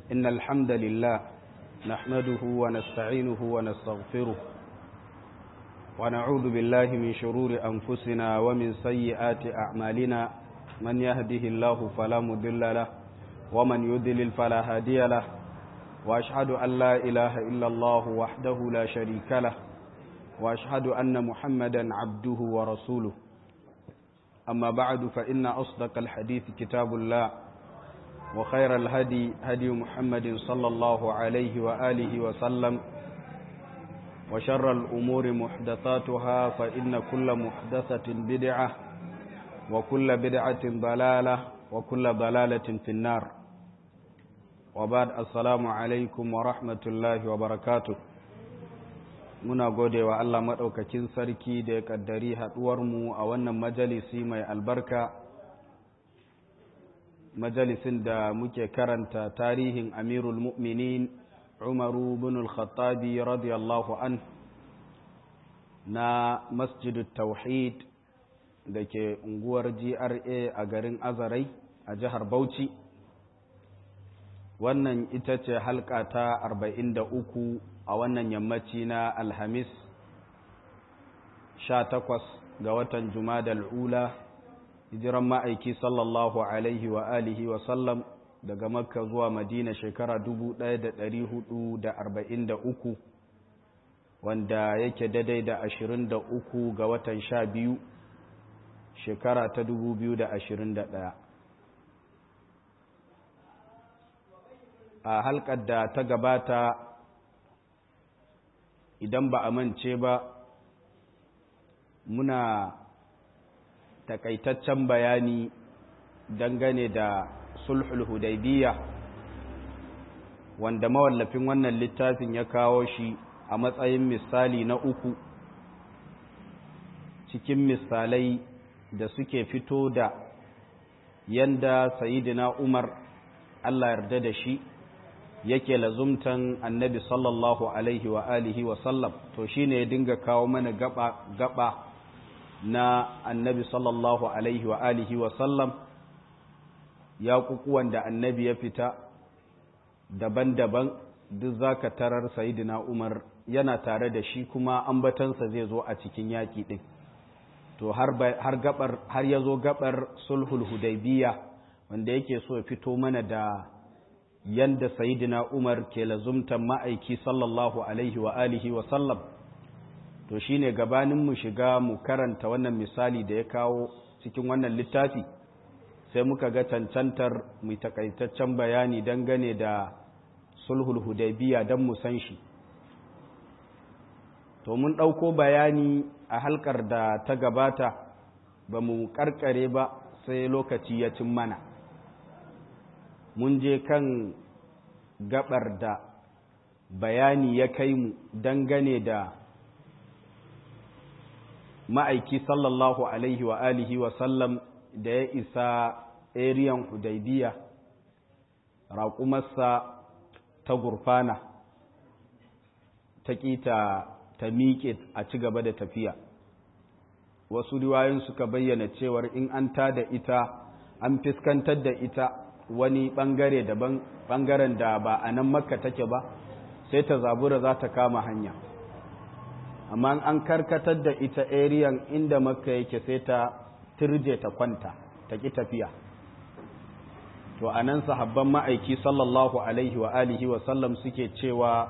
إن الحمد لله نحمده ونستعينه ونستغفره ونعوذ بالله من شرور أنفسنا ومن سيئات أعمالنا من يهده الله فلا مضل له ومن يضلل فلا هادي له وأشهد أن لا إله إلا الله وحده لا شريك له وأشهد أن محمدا عبده ورسوله أما بعد فإن أصدق الحديث كتاب الله وخير الهدي هدي محمد صلى الله عليه وآله وسلم وشر الأمور محدثاتها فإن كل محدثة بدعة وكل بدعة ضلالة وكل ضلالة في النار وبعد السلام عليكم ورحمة الله وبركاته muna gode wa Allah maɗaukakin sarki da ya ƙaddari haɗuwarmu a wannan majalisi mai albarka majalisin da muke karanta tarihin amirul mu'minin umaru bin al-khattabi radiyallahu an na masjidut tauhid da ke unguwar gra a garin azarai a jihar bauchi wannan ita ce halka ta 43 a wannan yammaci na alhamis 18 ga watan jumadal ula hijiran ma'aiki sallallahu alaihi wa alihi wa sallam daga makka zuwa madina shekara 1443 wanda yake daidai da 23 ga watan 12 shekara ta 2021 a halkar da ta gabata idan ba a mance ba muna takaitaccen bayani dangane da sulhul hudaybiya wanda mawallafin wannan littafin ya kawo shi a matsayin misali na uku cikin misalai da suke fito da yanda sayidina umar allah yarda da shi yake lazumtan annabi sallallahu alaihi wa alihi wa sallam to shine ya dinga kawo mana gaba gaba na annabi sallallahu alaihi wa alihi wa sallam ya kukuwan da annabi ya fita daban-daban duk zaka tarar sayidina umar yana tare da shi kuma ambatansa zai zo a cikin yaƙi ɗin to har gabar har ya zo gabar sulhul hudaybiya wanda yake so ya fito mana da yanda sayidina umar ke lazumtan ma'aiki sallallahu alaihi wa alihi wa sallam to shine gabanin mu shiga mu karanta wannan misali da ya kawo cikin wannan littafi sai muka ga cancantar mu takaitaccen bayani dangane da sulhul hudaybiya don mu san shi to mun ɗauko bayani a halkar da ta gabata ba mu karkare ba sai lokaci ya cin mana mun je kan gabar da bayani ya kai mu dangane da ma'aiki sallallahu alaihi wa alihi wa sallam da ya isa ariyan hudaybiya raƙumarsa ta gurfana ta ƙita ta miƙe a ci gaba da tafiya wasu riwayoyin suka bayyana cewar in an tada ita an fiskantar da ita wani ɓangare daban ɓangaren da ba a nan makka take ba sai ta zabura za ta kama hanya amma an karkatar da ita ariyan inda makka yake sai ta turje ta kwanta ta ƙi tafiya to a nan sahabban ma'aiki sallallahu alaihi wa alihi wa sallam suke cewa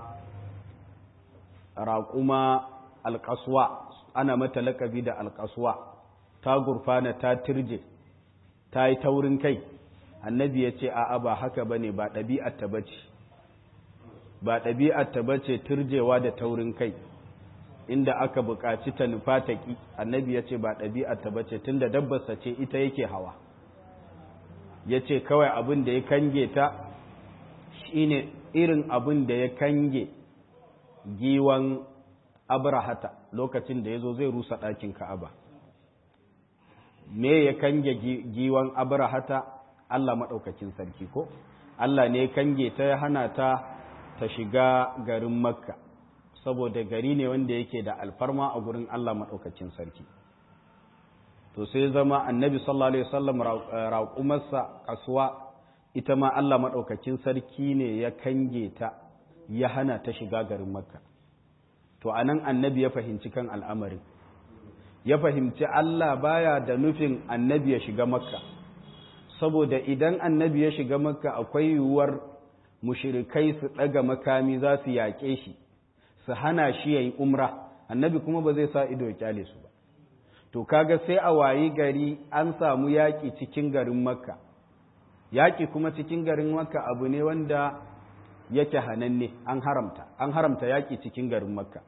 raƙuma alƙaswa ana mata lakabi da alƙaswa ta gurfana ta turje ta yi taurin kai annabi ya ce a'a ba haka ba ne ba ɗabi'arta ba ce ba ɗabi'arta ba ce turjewa da taurin kai inda aka buƙaci ta nufa ta ƙi annabi ya ce ba ɗabi'arta ba ce tun da dabbarsa ce ita yake hawa ya ce kawai abin da ya kange ta shine irin abin da ya kange giwan abrahata lokacin da ya zo zai rusa ɗakin ka'aba me ya kange giwan abrahata Allah maɗaukakin sarki ko Allah ne kange ta ya hana ta ta shiga garin makka saboda gari ne wanda yake da alfarma a gurin Allah maɗaukakin sarki to sai zama annabi sallallahu alaihi wasallam raƙumarsa kasuwa ita ma Allah maɗaukakin sarki ne ya kange ta ya hana ta shiga garin makka to a nan annabi ya fahimci kan al'amarin ya fahimci Allah baya da nufin annabi ya shiga makka saboda idan annabi ya shiga makka akwai yiwuwar mushirikai su ɗaga makami za su yaƙe shi su hana shi ya yi umra annabi kuma ba zai sa ido ya kyale su ba to kaga sai a wayi gari an samu yaƙi cikin garin makka yaƙi kuma cikin garin makka abu ne wanda yake hananne an haramta an haramta yaƙi cikin garin makka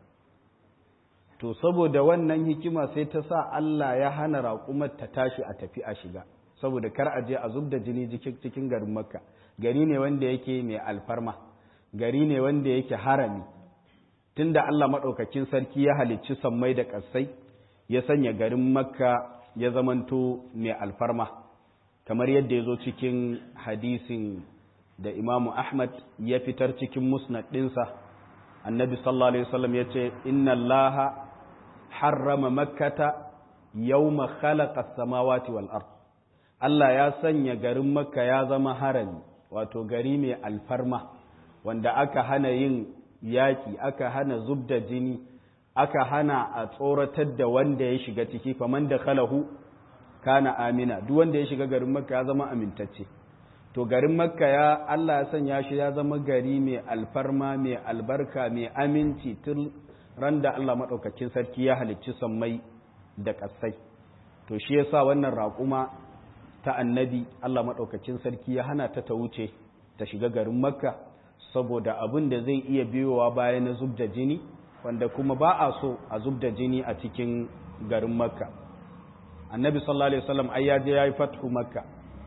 to saboda wannan hikima sai ta sa Allah ya hana raƙumar ta tashi a tafi a shiga saboda kar a je a zub da jini cikin garin makka gari ne wanda yake mai alfarma gari ne wanda yake harami tunda Allah maɗaukakin sarki ya halicci sammai da ƙasai ya sanya garin makka ya zamanto mai alfarma kamar yadda ya zo cikin hadisin da imamu ahmad ya fitar cikin musnad ɗinsa annabi sallallahu alaihi wasallam ya ce inna allaha harrama makkata yawma khalaqa samawati wal ard Allah ya sanya garin makka ya zama harami wato gari mai alfarma wanda aka hana yin yaki aka hana zubda jini aka hana a tsoratar da wanda ya shiga ciki faman da khalahu kana amina duk wanda ya shiga garin makka ya zama amintacce to garin makka ya Allah ya sanya shi ya zama gari mai alfarma mai albarka mai aminci tun ran da Allah maɗaukakin sarki ya halicci sammai da ƙasai to shi yasa wannan raƙuma ta annabi Allah maɗaukakin sarki ya hana ta ta wuce ta shiga garin makka saboda abin da zai iya biyowa baya na zub da jini wanda kuma ba a so a zub da jini a cikin garin makka annabi sallallahu alaihi wasallam ai ya je yayi fathu makka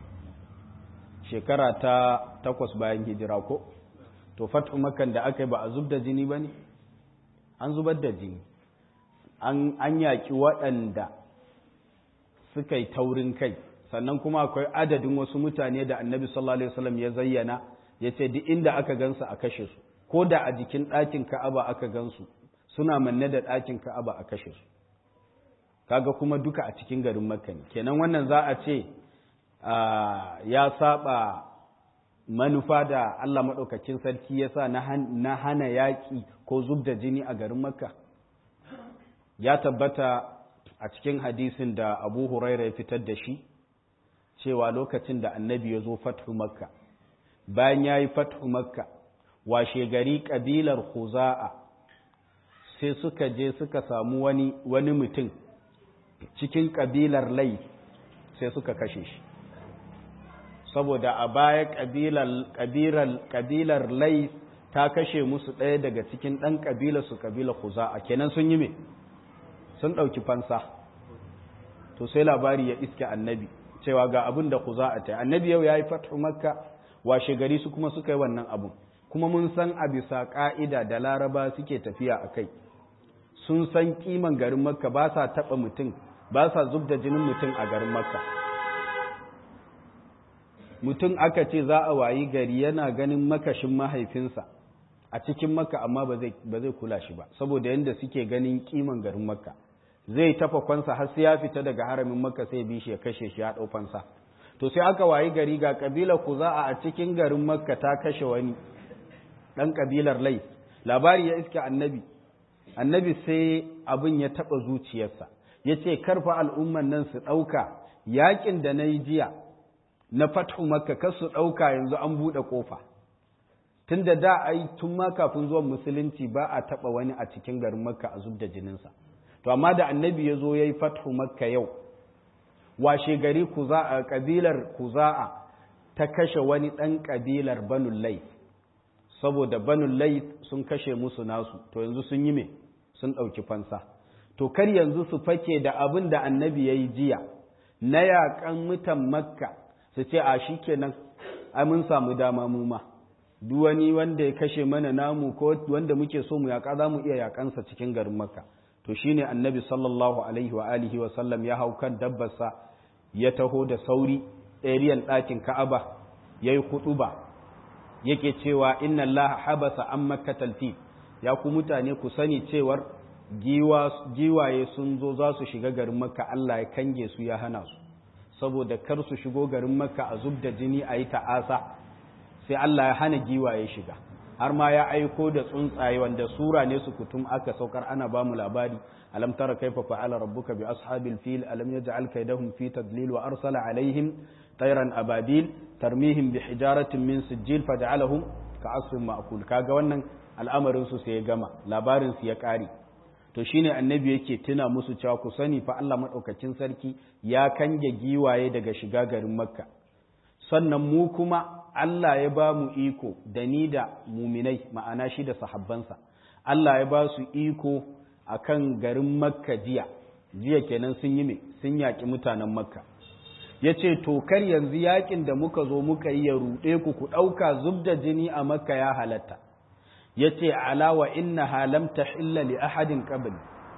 shekara ta takwas bayan hijira ko to fathu makkan da aka yi ba a zub da jini bane an zubar da jini an an yaki waɗanda suka yi taurin kai sannan kuma akwai adadin wasu mutane da annabi sallallahu alaihi wasallam ya zayyana ya ce duk inda aka gansu a kashe su ko da a jikin ɗakin ka'aba aka gansu suna manne da ɗakin ka'aba a kashe su kaga kuma duka a cikin garin makka ne kenan wannan za a ce ya saba manufa da Allah maɗaukakin sarki ya sa na hana yaƙi ko zub da jini a garin makka ya tabbata a cikin hadisin da abu huraira ya fitar da shi cewa lokacin da annabi ya zo fathu makka bayan ya yi fathu makka washe gari ƙabilar huza'a sai suka je suka samu wani, wani mutum cikin ƙabilar lai sai suka kashe shi saboda a baya ƙabilar lai ta kashe musu ɗaya daga cikin ɗan ƙabilar su ƙabilar huza'a kenan sun yi me sun ɗauki fansa to sai labari ya iske annabi cewa ga abin da huza'a ta annabi yau ya yi fathu makka washe gari su kuma suka yi wannan abun kuma mun san a bisa ƙa'ida da laraba suke tafiya a kai sun san kiman garin makka ba sa taɓa mutum ba sa zub da jinin mutum a garin makka mutum aka ce za a wayi gari yana ganin makashin mahaifinsa a cikin makka amma ba zai kula shi ba saboda yadda suke ganin kiman garin makka zai tafa kwansa har sai ya fita daga haramin makka sai bi shi ya kashe shi ya ɗau fansa to sai aka wayi gari ga kabilar kuza'a a cikin garin makka ta kashe wani ɗan kabilar lai labari ya iske annabi annabi sai abin ya taɓa zuciyarsa ya ce karfa al'umman nan su ɗauka yaƙin da na yi jiya na fathu makka kar su ɗauka yanzu an buɗe ƙofa tun da da ai tun ma kafin zuwan musulunci ba a taɓa wani a cikin garin makka a zub da jininsa to amma da annabi ya zo ya yi fathu makka yau washe gari kuza'a ƙabilar kuza'a ta kashe wani ɗan ƙabilar banul laif saboda banul laif sun kashe musu nasu to yanzu sun yi me sun ɗauki fansa to kar yanzu su fake da abin da annabi ya yi jiya na yaƙan mutan makka su ce a shi kenan ai mun samu dama mu ma duk wani wanda ya kashe mana namu ko wanda muke so mu yaƙa za mu iya yaƙansa cikin garin makka to shine annabi sallallahu alaihi wa alihi wa sallam ya hau kan dabbarsa ya taho da sauri ariyan ɗakin ka'aba yayi huɗuba yake cewa inna allaha habasa an makkatal fi ya ku mutane ku sani cewar giwaye sun zo za su shiga garin makka Allah ya kange su ya hana su saboda kar su shigo garin makka a zub da jini a yi ta'asa sai Allah ya hana giwaye shiga har ma ya aiko da tsuntsaye wanda sura ne su kutum aka saukar ana ba mu labari alam tara kaifa fa'ala rabbuka bi ashabil fil alam yaj'al kaydahum fi tadlil wa arsala alaihim tayran ababil tarmihim bi hijaratin min sijil faj'alahum ka'asfin ma'kul kaga wannan al'amarin su sai ya gama labarin su ya kare to shine annabi yake tuna musu cewa ku sani fa Allah madaukakin sarki ya kange giwaye daga shiga garin makka sannan mu kuma Allah ya ba mu iko da ni da muminai ma'ana shi da sahabbansa Allah ya ba su iko akan garin makka jiya jiya kenan sun yi me sun yaƙi mutanen makka ya ce tokar yanzu yaƙin da muka zo muka yi ya ruɗe ku ku ɗauka zub da jini a makka ya halatta ya ce alawa inna halam ta hilla li ahadin qabli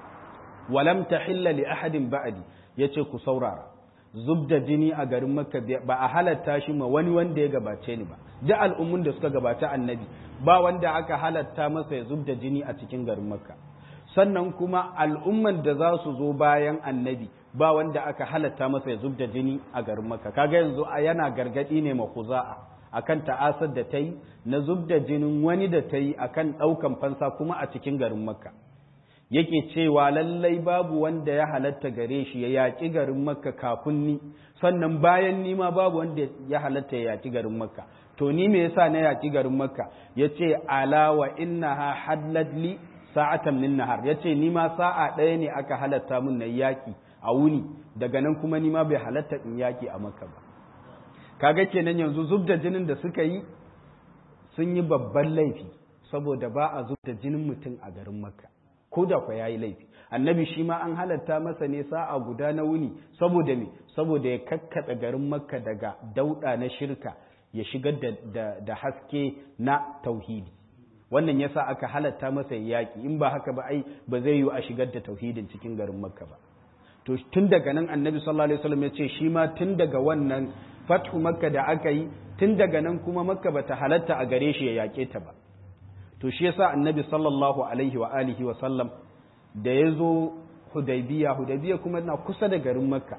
wa lam ta hilla li ahadin ba'di ya ce ku saurara zub da jini a garin makka ba a halatta shi ma wani wanda ya gabace ni ba duk al'ummun da suka gabata annabi ba wanda aka halatta masa ya zub da jini a cikin garin makka sannan kuma al'umman da za su zo bayan annabi ba wanda aka halatta masa ya zub da jini a garin makka kaga yanzu yana gargadi ne ma kuza'a akan ta'asar da ta yi na zub da jinin wani da ta yi akan ɗaukan fansa kuma a cikin garin makka yake cewa lallai babu wanda ya halatta gare shi ya yaƙi garin makka kafin ni sannan bayan ni ma babu wanda ya halatta ya yaƙi garin makka to ni me yasa na yaƙi garin makka yace ala wa innaha hadlat li sa'atan min nahar yace ni ma sa'a ɗaya ne aka halatta min na yaƙi a wuni daga nan kuma ni ma bai halatta in yaƙi a makka ba kaga kenan yanzu zub da jinin da suka yi sun yi babban laifi saboda ba a zub da jinin mutum a garin makka ko da kwa yayi laifi annabi shi ma an halatta masa ne sa'a guda na wuni saboda me saboda ya kakkada garin makka daga dauda na shirka ya shigar da, da, da haske na tauhidi wannan yasa aka halatta masa yaki in ba haka ba ai ba zai yi a shigar da tauhidin cikin garin makka ba to tun daga nan annabi sallallahu alaihi wasallam ya ce shi ma tun daga wannan fathu makka da aka yi tun daga nan kuma makka bata halatta a gare shi ya yake ta ba to shi yasa annabi sallallahu alaihi wa alihi wa sallam da ya zo hudaybiya hudaybiya kuma na kusa da garin makka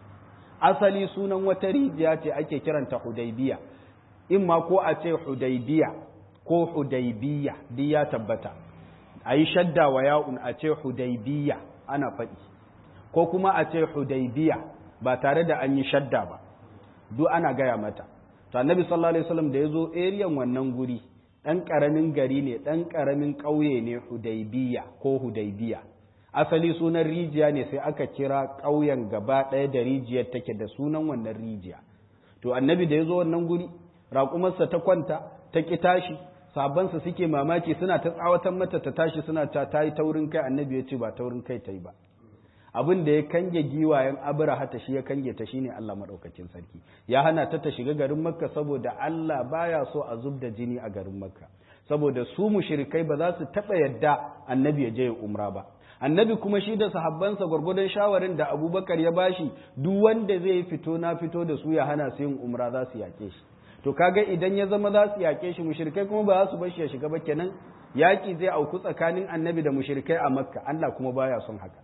asali sunan wata rijiya ce ake kiranta hudaybiya in ma ko a ce hudaybiya ko hudaybiya duk ya tabbata a yi shadda wa ya'un a ce hudaybiya ana faɗi ko kuma a ce hudaybiya ba tare da an yi shadda ba duk ana gaya mata to annabi sallallahu alaihi wasallam da ya zo eriyan wannan guri ɗan ƙaramin gari ne ɗan ƙaramin ƙauye ne hudaybiya ko hudaybiya asali sunan rijiya ne sai aka kira ƙauyen gaba ɗaya da rijiyar take da sunan wannan rijiya to annabi da ya zo wannan guri raƙumarsa ta kwanta ta ƙi tashi sabansa suke mamaki suna ta tsawatar mata ta tashi suna ta ta yi taurin kai annabi ya ce ba taurin kai ta yi ba abin da ya kange giwayen abraha ta shi ya kange ta shine Allah madaukakin sarki ya hana ta ta shiga garin makka saboda Allah baya so a zub da jini a garin makka saboda su mushrikai ba za su taba yadda annabi ya je umra ba annabi kuma shi da sahabbansa gwargwadon shawarin da abubakar ya bashi duk wanda zai fito na fito da su ya hana su yin umra za su yake shi to kaga idan ya zama za su yake shi mushrikai kuma ba za su bar shi ya shiga ba kenan yaki zai auku tsakanin annabi da mushrikai a makka Allah kuma baya son haka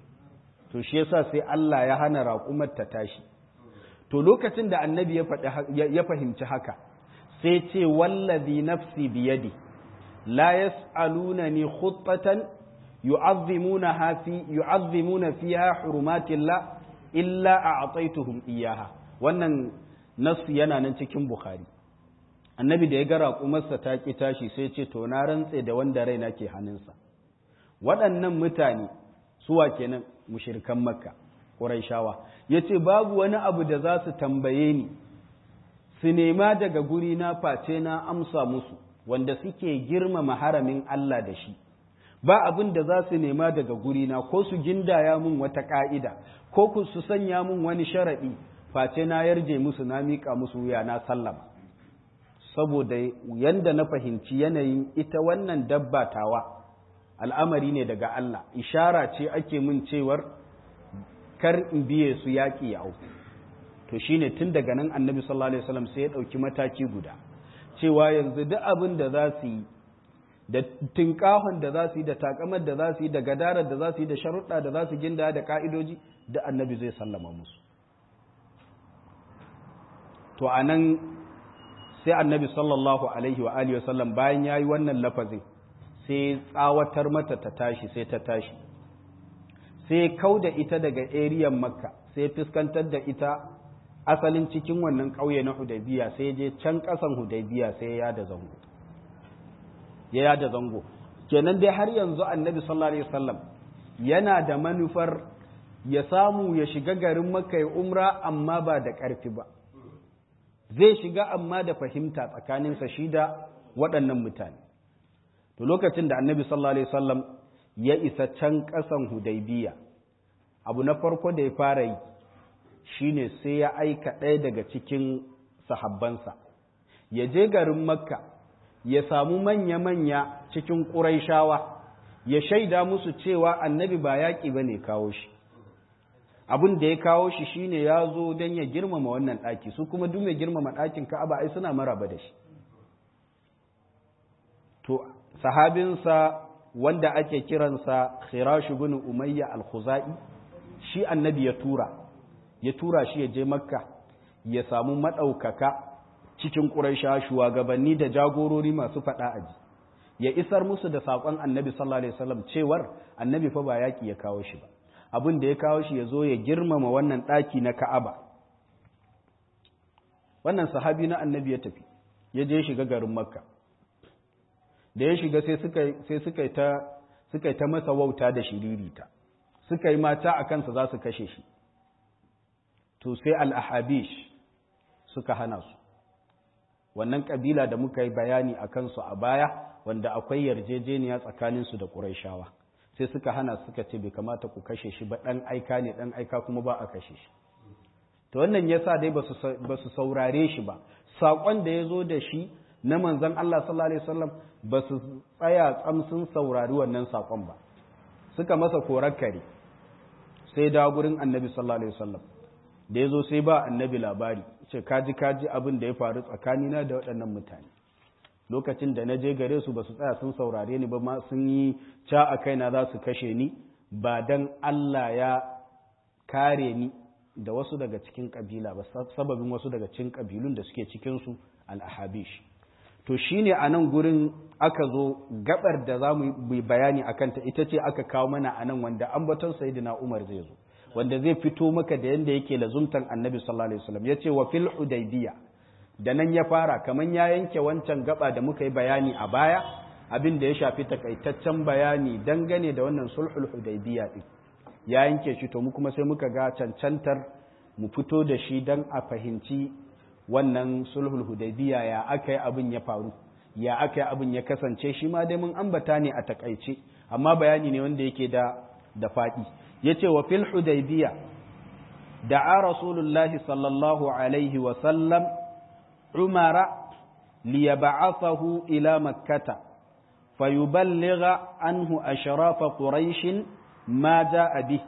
to shi yasa sai Allah ya hana raƙumar ta tashi to lokacin da annabi ya fahimci haka sai ce wallazi nafsi biyadi la yas'alunani khuttatan yu'azzimuna fi yu'azzimuna fiha hurumatillah illa a'taytuhum iyaha wannan nasu yana nan cikin bukhari annabi da ya ga raƙumarsa ta ki tashi sai ce to na rantse da wanda raina ke hannunsa waɗannan mutane suwa kenan mushirkan makka ƙuraishawa ya ce babu wani abu da za su tambaye ni su nema daga guri na face na amsa musu wanda suke girmama haramin Allah da shi ba abin da za su nema daga guri na ko su gindaya mun wata ƙa'ida ko ku su sanya mun wani sharaɗi face na yarje musu na miƙa musu wuya na sallama saboda yanda na fahimci yanayin ita wannan dabba tawa al'amari ne daga Allah, ishara ce ake mun cewar kar in biye su yaƙi ya auku. To shi ne tun daga nan annabi sallallahu Alaihi wasallam sai ya ɗauki mataki guda, cewa yanzu duk abin da za su yi, da tinkahon da za su yi, da takamar da za su yi, da gadarar da za su yi, da sharuɗa da za su ginda da ƙa'idoji, da annabi zai sallama musu. to anan sai annabi sallallahu alaihi wa alihi wasallam bayan yayi wannan lafazin sai tsawatar mata ta tashi sai ta tashi sai kauda ita daga eriyan makka sai fuskantar da ita asalin cikin wannan ƙauye na hudaybiya sai je can ƙasan hudaybiya sai ya da zango ya yada zango kenan dai har yanzu annabi sallallahu alaihi wasallam yana da manufar ya samu ya shiga garin makka ya umra amma ba da ƙarfi ba zai shiga amma da fahimta tsakaninsa shi da waɗannan mutane to lokacin da annabi sallallahu alaihi wasallam ya isa can ƙasan hudaybiya abu na farko da ya fara yi shine sai ya aika ɗaya daga cikin sahabbansa ya je garin makka ya samu manya-manya cikin ƙuraishawa ya shaida musu cewa annabi ba yaƙi ba ne kawo shi abin da ya kawo shi shine ya zo don ya girmama wannan ɗaki su kuma duk mai girmama ɗakin ka'aba ai suna maraba da shi to sahabinsa wanda ake kiransa khirashu bin umayya al-khuzai shi annabi ya tura ya tura shi ya je makka ya samu maɗaukaka cikin ƙuraisha shugabanni da jagorori masu faɗa aji ya isar musu da saƙon annabi sallallahu alaihi wasallam cewar annabi fa ba yaƙi ya kawo shi ba abin da ya kawo shi ya zo ya girmama wannan ɗaki na ka'aba wannan sahabi na annabi ya tafi ya je shiga garin makka da ya shiga sai suka sai suka ta suka ta masa wauta da shiririta suka yi mata a kansa za su kashe shi to sai al-ahabish suka hana su wannan kabila da muka yi bayani a kansu a baya wanda akwai yarjejeniya tsakaninsu da ƙuraishawa sai suka hana suka ce bai kamata ku kashe shi ba ɗan aika ne ɗan aika kuma ba a kashe shi to wannan ya sa dai ba su saurare shi ba saƙon da ya zo da shi na manzan Allah sallallahu alaihi wasallam ba su tsaya tsamsun saurari wannan saƙon ba suka masa korar kare sai da gurin annabi sallallahu alaihi wasallam da ya zo sai ba annabi labari ce kaji kaji abin da ya faru tsakanina da waɗannan mutane lokacin da na je gare su ba su tsaya sun saurare ni ba ma sun yi ca a kaina za su kashe ni ba dan Allah ya kare ni da wasu daga cikin kabila ba sababin wasu daga cikin kabilun da suke cikin su al-ahabish to shine a nan gurin aka zo gabar da za mu yi bayani akan ta ita ce aka kawo mana a nan wanda ambaton sayyidina Umar zai zo wanda zai fito maka da yanda yake lazumtan annabi sallallahu alaihi wasallam yace wa fil hudaybiya da nan ya fara kaman ya yanke wancan gaba da muka yi bayani a baya abin da ya shafi takaitaccen bayani dangane da wannan sulhul hudaybiya din ya yanke shi to mu kuma sai muka ga cancantar mu fito da shi dan a fahimci wannan sulhul hudaybiya ya aka yi abin ya faru ya aka yi abin ya kasance shi ma dai mun ambata ne a takaice amma bayani ne wanda yake da da faɗi yace wa fil hudaybiya da'a rasulullahi sallallahu alaihi wa sallam umara liyab'athahu ila makkata fayuballigha anhu ashrafa quraish ma jaa bi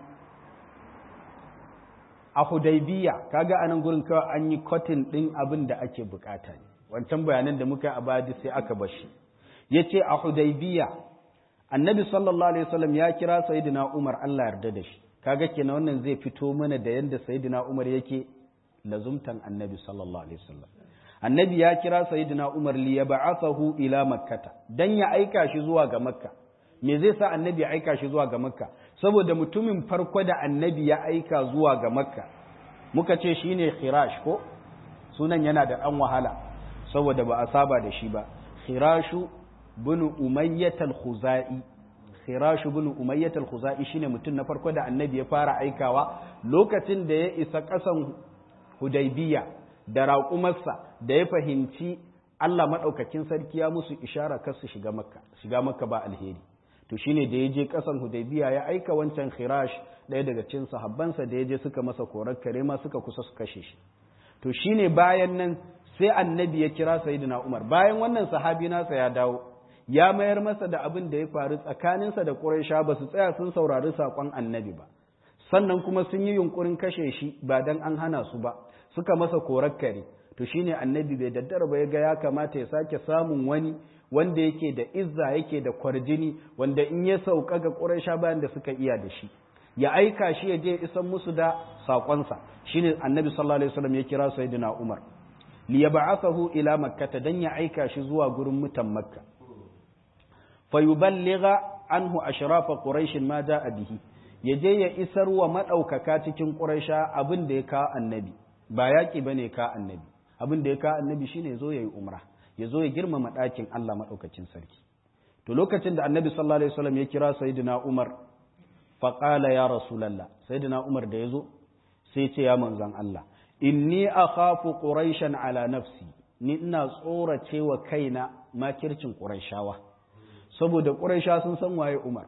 a hudaybiya kaga anan gurin kawai an yi kotin din abin da ake bukata ne wancan bayanan da muka yi a baya sai aka bashi yace a hudaybiya annabi sallallahu alaihi wasallam ya kira sayyidina Umar Allah yarda da shi kaga kenan wannan zai fito mana da yanda sayyidina Umar yake lazumtan annabi sallallahu alaihi wasallam annabi ya kira sayyidina Umar li yab'athahu ila makkata dan ya aika shi zuwa ga makka me zai sa annabi ya aika shi zuwa ga makka saboda mutumin farko da annabi ya aika zuwa ga makka muka ce shine khirash ko sunan yana da dan wahala saboda ba a saba da shi ba khirashu bin umayyat al-khuzai khirash bin umayyat al-khuzai shine mutum na farko da annabi ya fara aikawa lokacin da ya isa kasan hudaybiya da raƙumarsa da ya fahimci Allah madaukakin sarki ya musu ishara kar su shiga makka shiga makka ba alheri to shine da ya je kasan hudaybiya ya aika wancan khirash ɗaya daga cikin sahabbansa da ya je suka masa korar kare ma suka kusa su kashe shi to shine bayan nan sai annabi ya kira sayyidina Umar bayan wannan sahabi nasa ya dawo ya mayar masa da abin da ya faru tsakaninsa da Quraysha ba su tsaya sun saurari saƙon annabi ba sannan kuma sun yi yunkurin kashe shi ba dan an hana su ba suka masa korar kare to shine annabi bai daddara ba ya ga ya kamata ya sake samun wani wanda yake da izza yake da kwarjini wanda in ya sauka ga Quraysha bayan da suka iya da shi ya aika shi ya je isan musu da saƙonsa shine annabi sallallahu alaihi wasallam ya kira sayyidina Umar liyab'athahu ila makkata dan ya aika shi zuwa gurin mutan makka fayuballigha anhu ashrafa quraish ma jaa bihi yaje ya isar wa madaukaka cikin quraisha abin da ya ka annabi ba yaki bane ka annabi abin da ya ka annabi shine zo yayi umra ya zo ya girmama dakin Allah madaukakin sarki to lokacin da annabi sallallahu alaihi wasallam ya kira sayyidina umar fa qala ya rasulullah sayyidina umar da yazo sai ce ya manzon Allah inni akhafu quraishan ala nafsi ni ina tsorace wa kaina makircin quraishawa saboda quraisha sun san waye umar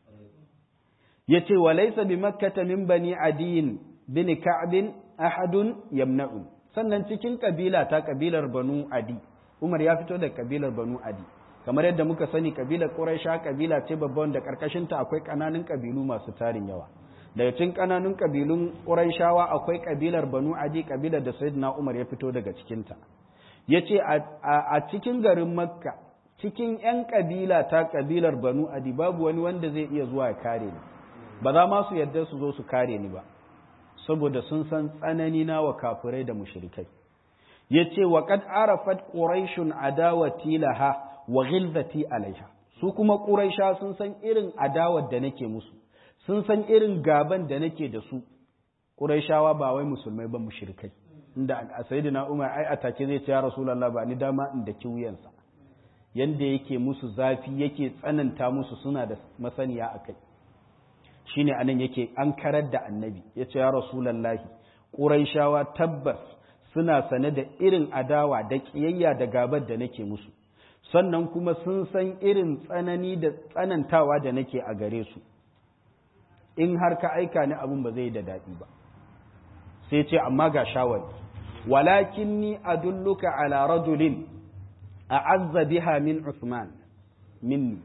yace wa laysa bi makkata min bani adiyin bin ka'b ahadun yamna'u sannan cikin kabila ta kabilar banu adi umar ya fito da kabilar banu adi kamar yadda muka sani kabilar quraisha kabila ce babban da karkashin ta akwai kananan kabilu masu tarin yawa daga cikin kananun kabilun Qurayshawa akwai kabilar Banu Adi kabilar da Sayyidina Umar ya fito daga cikin ta yace a cikin garin Makka cikin ƴan kabila ta kabilar Banu Adi babu wani wanda zai iya zuwa ya kare ni ba za ma su yadda su zo su kare ni ba saboda sun san tsanani na wa kafirai da mushrikai yace wa qad arafat quraishun adawati laha wa ghilzati alaiha su kuma quraisha sun san irin adawar da nake musu sun san irin gaban da nake da su ƙuraishawa ba wai musulmai ba mushrikai inda a sayyidina umar ai atake zai ce ya rasulullah ba ni dama in da wuyansa yanda yake musu zafi yake tsananta musu suna da masaniya akai shine anan yake an karar da annabi ya ce ya rasulullah ƙuraishawa tabbas suna sane da irin adawa da ƙiyayya da gabar da nake musu sannan kuma sun san irin tsanani da tsanantawa da nake a gare su in har ka aika ni abin ba zai da daɗi ba sai ce amma ga shawari walakin ni adulluka ala rajulin a'azza biha min Uthman minni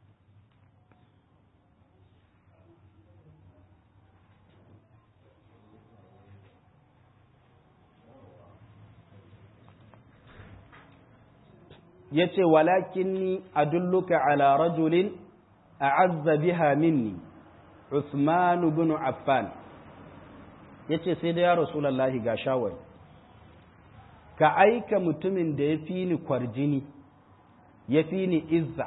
yace walakin ni adulluka ala rajulin a'azza biha minni Uthman bin Affan yace sai da ya Rasulullahi ga shawari ka aika mutumin da ya fi ni kwarjini ya fi ni izza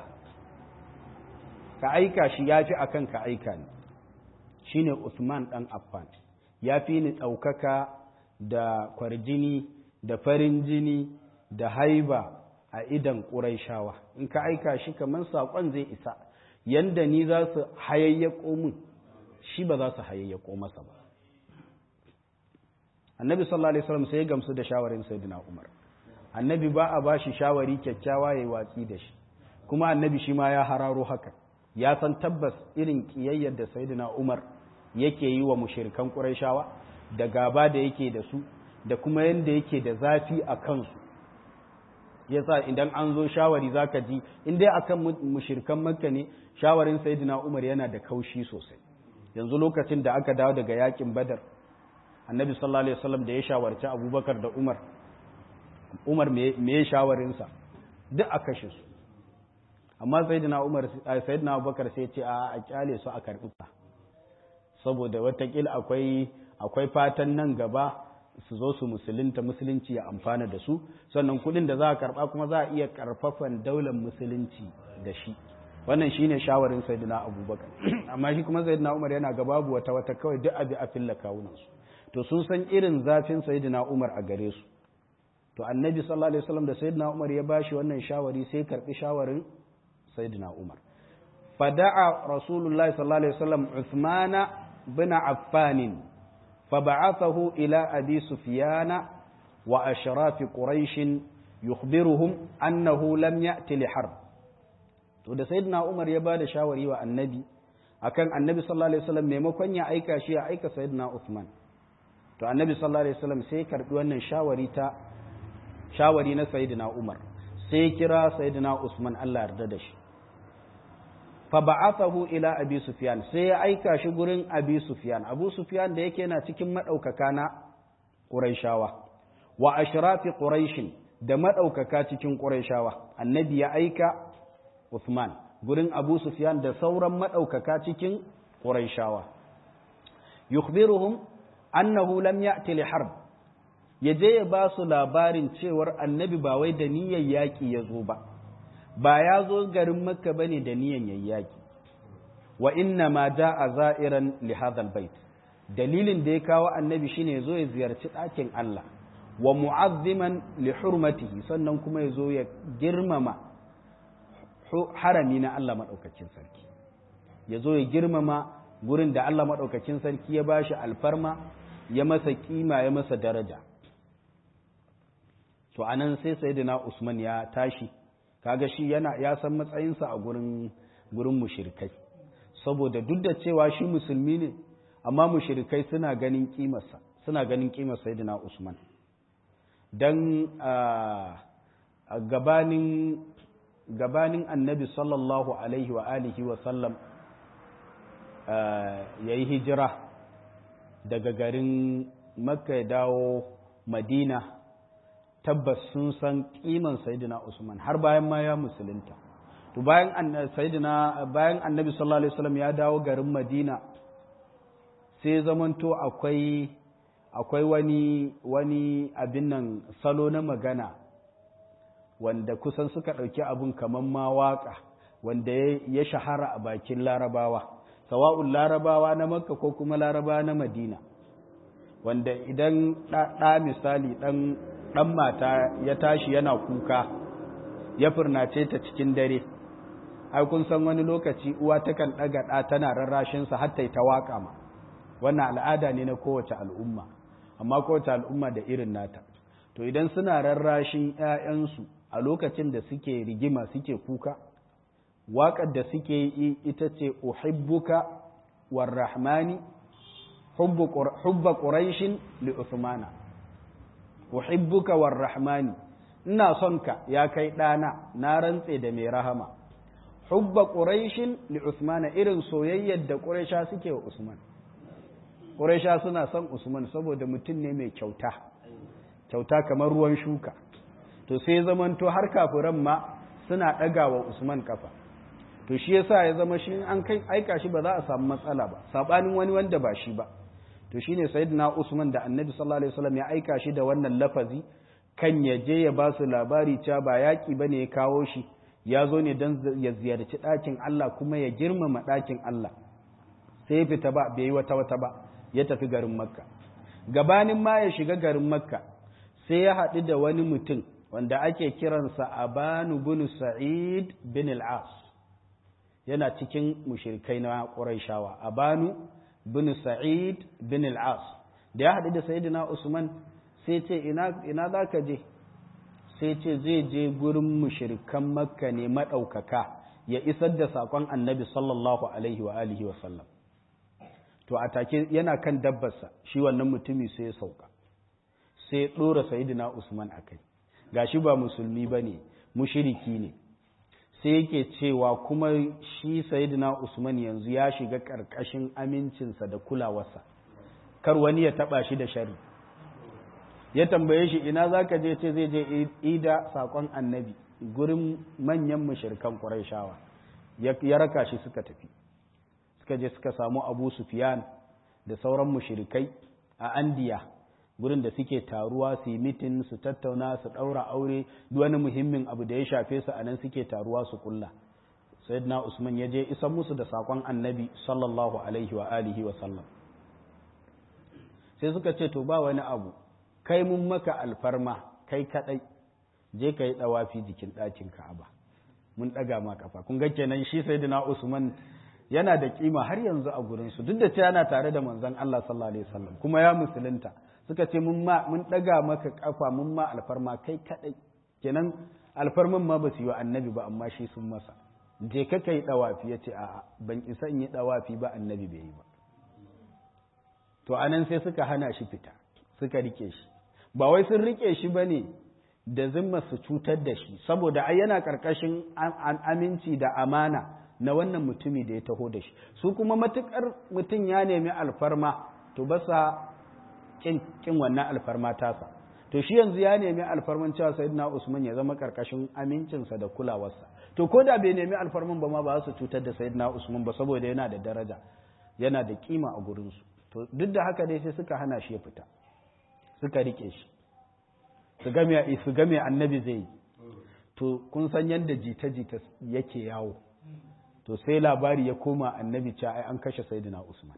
ka aika shi ya fi akan ka aika ni shine Uthman dan Affan ya fi ni ɗaukaka da kwarjini da farin jini da haiba a idan ƙuraishawa in ka aika shi kamar saƙon zai isa yanda ni za su hayayyako min shi ba za su hayayyako masa ba annabi sallallahu alaihi wasallam sai ya gamsu da shawarin sayyidina umar annabi ba a bashi shawari kyakkyawa yayi watsi da shi kuma annabi shi ma ya hararo haka ya san tabbas irin kiyayyar da sayyidina umar yake yi wa mushrikan quraishawa da gaba da yake da su da kuma yanda yake da zafi a kansu yasa idan an zo shawari zaka ji in dai akan mushrikan makka ne shawarin sayyidina umar yana da kaushi sosai yanzu lokacin da aka dawo daga yakin badar annabi sallallahu alaihi wasallam da ya shawarci abubakar da umar umar me ya shawarinsa duk a kashe su amma sayyidina umar sayyidina abubakar sai ce a a kyale su a karbi saboda watakila akwai akwai fatan nan gaba su zo su musulunta musulunci ya amfana da su sannan kudin da za a karba kuma za a iya karfafan daular musulunci da shi wannan shine shawarin sayyidina abubakar amma shi kuma sayyidina umar yana ga babu wata wata kawai duk abi a filla kawunan su to sun san irin zafin sayyidina umar a gare su to annabi sallallahu alaihi wasallam da sayyidina umar ya bashi wannan shawari sai karbi shawarin sayyidina umar fada'a rasulullahi sallallahu alaihi wasallam uthmana bin affan فبعثه إلى أبي سفيان وأشراف قريش يخبرهم أنه لم يأتي لحرب to da sayyidina Umar ya bada shawari wa annabi akan annabi sallallahu alaihi wasallam maimakon ya aika shi ya aika sayyidina Uthman to annabi sallallahu alaihi wasallam sai karbi wannan shawari ta shawari na sayyidina Umar sai kira sayyidina Usman Allah yarda da shi fa ba'athahu ila abi sufyan sai ya aika shi gurin abi sufyan abu sufyan da yake yana cikin madaukaka na quraishawa wa ashrafi quraish da madaukaka cikin quraishawa annabi ya aika Uthman gurin abu sufyan da sauran madaukaka cikin quraishawa yukhbiruhum annahu lam ya'ti li harb ya je ya ba su labarin cewar annabi ba wai da niyyar yaƙi ya zo ba ba ya zo garin makka bane da niyyar yaƙi wa inna ma a za'iran li hadha bait dalilin da ya kawo annabi shine ya zo ya ziyarci ɗakin Allah wa mu'azziman li hurmatihi sannan kuma ya zo ya girmama harami na Allah maɗaukakin sarki ya zo ya girmama gurin da Allah maɗaukakin sarki ya bashi alfarma ya masa kima ya masa daraja to anan sai sayyidina Usman ya tashi kaga shi yana ya san matsayinsa a gurin gurin mushrikai saboda duk da cewa shi musulmi ne amma mushrikai suna ganin kimarsa suna ganin kimar sayyidina Usman dan gabanin gabanin annabi sallallahu alaihi wa alihi wa sallam ya yi hijira daga garin makka ya dawo madina tabbas sun san kiman sayidina usman har bayan ma ya musulunta to bayan sayidina bayan annabi sallallahu alaihi wasallam ya dawo garin madina sai zamanto akwai akwai wani wani abin nan salo na magana wanda kusan suka ɗauki abin kamar ma waƙa wanda ya shahara a bakin larabawa sawa'un larabawa na makka ko kuma larabawa na madina wanda idan ɗa misali ɗan mata ya tashi yana kuka ya furnace ta cikin dare ai kun san wani lokaci uwa takan ɗaga ɗa tana rarrashinsa har ta yi ta waƙa ma wannan al'ada ne na kowace al'umma amma kowace al'umma da irin nata to idan suna rarrashin 'ya'yansu a lokacin da suke rigima suke kuka waƙar da suke yi ita ce uhibbuka warrahmani hubba ƙuraishin li Usmana uhibbuka warrahmani ina son ka ya kai ɗana na rantse da mai rahama hubba ƙuraishin li Usmana irin soyayyar da ƙuraisha suke wa Usman ƙuraisha suna son Usman saboda mutum ne mai kyauta kyauta kamar ruwan shuka to sai zamanto har kafiran ma suna ɗaga wa Usman kafa to shi yasa ya zama shi an kai aika shi ba za a samu matsala ba sabanin wani wanda ba shi ba to shine sayyidina Usman da Annabi sallallahu alaihi wasallam ya aika shi da wannan lafazi kan ya je ya ba su labari cewa ba yaki bane ya kawo shi ya zo ne dan ya ziyarci ɗakin Allah kuma ya girmama ɗakin Allah sai ya fita ba bai yi wata wata ba ya tafi garin Makka gabanin ma ya shiga garin Makka sai ya haɗu da wani mutum wanda ake kiransa Abanu bin Sa'id bin al-As yana cikin mushrikai na Qurayshawa Abanu bin Sa'id bin al-As da ya haɗu da Sayyidina Usman sai ce ina ina zaka je sai ce zai je gurin mushrikan Makka ne madaukaka ya isar da sakon Annabi sallallahu alaihi wa alihi wa sallam to a take yana kan dabbarsa shi wannan mutumi sai ya sauka sai ya dora Sayyidina Usman akai gashi ba musulmi bane mushriki ne sai yake cewa kuma shi sayidina Usman yanzu ya shiga ƙarƙashin amincinsa da kulawarsa kar wani ya taɓa shi da shari ya tambaye shi ina za ka je ce zai je ida saƙon annabi gurin manyan mashirkan ƙuraishawa ya raka shi suka tafi suka je suka samu abu sufiyan da sauran mushirikai a andiya gurin da suke taruwa su yi mitin su tattauna su ɗaura aure duk wani muhimmin abu da ya shafe su a nan suke taruwa su kulla sayyidina usman ya je isan musu da sakon annabi sallallahu alaihi wa alihi wa sallam sai suka ce to ba wani abu kai mun maka alfarma kai kadai je ka yi dawafi jikin ɗakin ka'aba mun ɗaga ma kafa kun ga kenan shi sayyidina usman yana da kima har yanzu a gurin su duk da cewa yana tare da manzon Allah sallallahu alaihi wasallam kuma ya musulunta suka ce mun ma mun daga maka kafa mun ma alfarma kai kadai kenan alfarman ma ba su yi wa annabi ba amma shi sun masa je ka kai dawafi ya ce a'a ban isa in yi dawafi ba annabi bai yi ba to anan sai suka hana shi fita suka rike shi ba wai sun rike shi bane da zimma su cutar da shi saboda ai yana karkashin aminci da amana na wannan mutumi da ya taho da shi su kuma matukar mutum ya nemi alfarma to ba sa kin wannan alfarma tasa to shi yanzu ya nemi alfarman cewa sayyidina Usman ya zama karkashin amincinsa da kulawarsa to ko da bai nemi alfarman ba ma ba su cutar da sayyidina Usman ba saboda yana da daraja yana da kima a gurin su to duk da haka dai sai suka hana shi ya fita suka rike shi su game su game annabi zai yi to kun san yadda jita-jita yake yawo to sai labari ya koma annabi ce ai an kashe sayyidina usman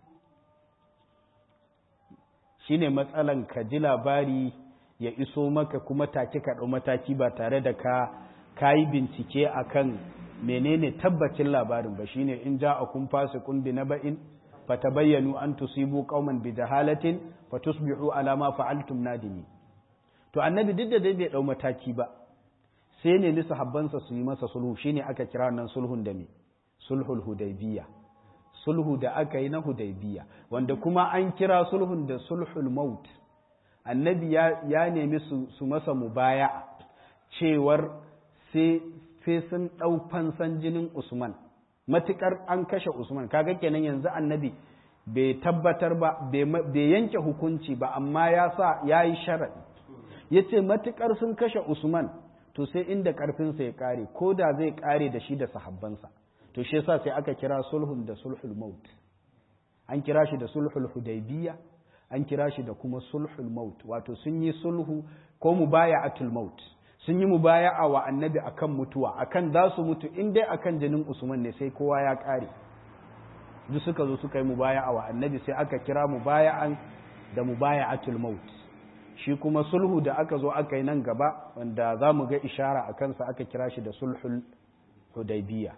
shine matsalan ka ji labari ya iso maka kuma take ka ɗau mataki ba tare da ka kayi bincike akan menene tabbacin labarin ba shine in ja a kun fasi kun bi na ba'in fatabayyanu an tusibu qauman bi jahalatin fatusbihu ala ma fa'altum nadimi to annabi duk da dai bai dau mataki ba sai ne ni sahabbansa su yi masa sulhu shine aka kira nan sulhun da me sulhul hudaybiya sulhu da aka yi na hudaybiya wanda kuma an kira sulhun da sulhul maut annabi ya, ya nemi su, su masa mubaya cewar sai sai sun ɗau fansan jinin Usman matukar an kashe Usman kaga kenan yanzu annabi bai tabbatar ba bai yanke hukunci ba amma ya sa ya yi sharaɗi ya ce matukar sun kashe Usman to sai inda ƙarfinsa ya ƙare ko da zai ƙare da shi da sahabbansa to shi yasa sai aka kira sulhun da sulhul maut an kira shi da sulhul hudaybiya an kira shi da kuma sulhul maut wato sun yi sulhu ko mubaya'atul maut sun yi mubaya'a wa annabi akan mutuwa akan za su mutu in dai akan jinin usman ne sai kowa ya kare duk suka zo suka yi mubaya'a wa annabi sai aka kira mubaya'an da mubaya'atul maut shi kuma sulhu da aka zo aka yi nan gaba wanda za mu ga ishara a kansa aka kira shi da sulhul hudaybiya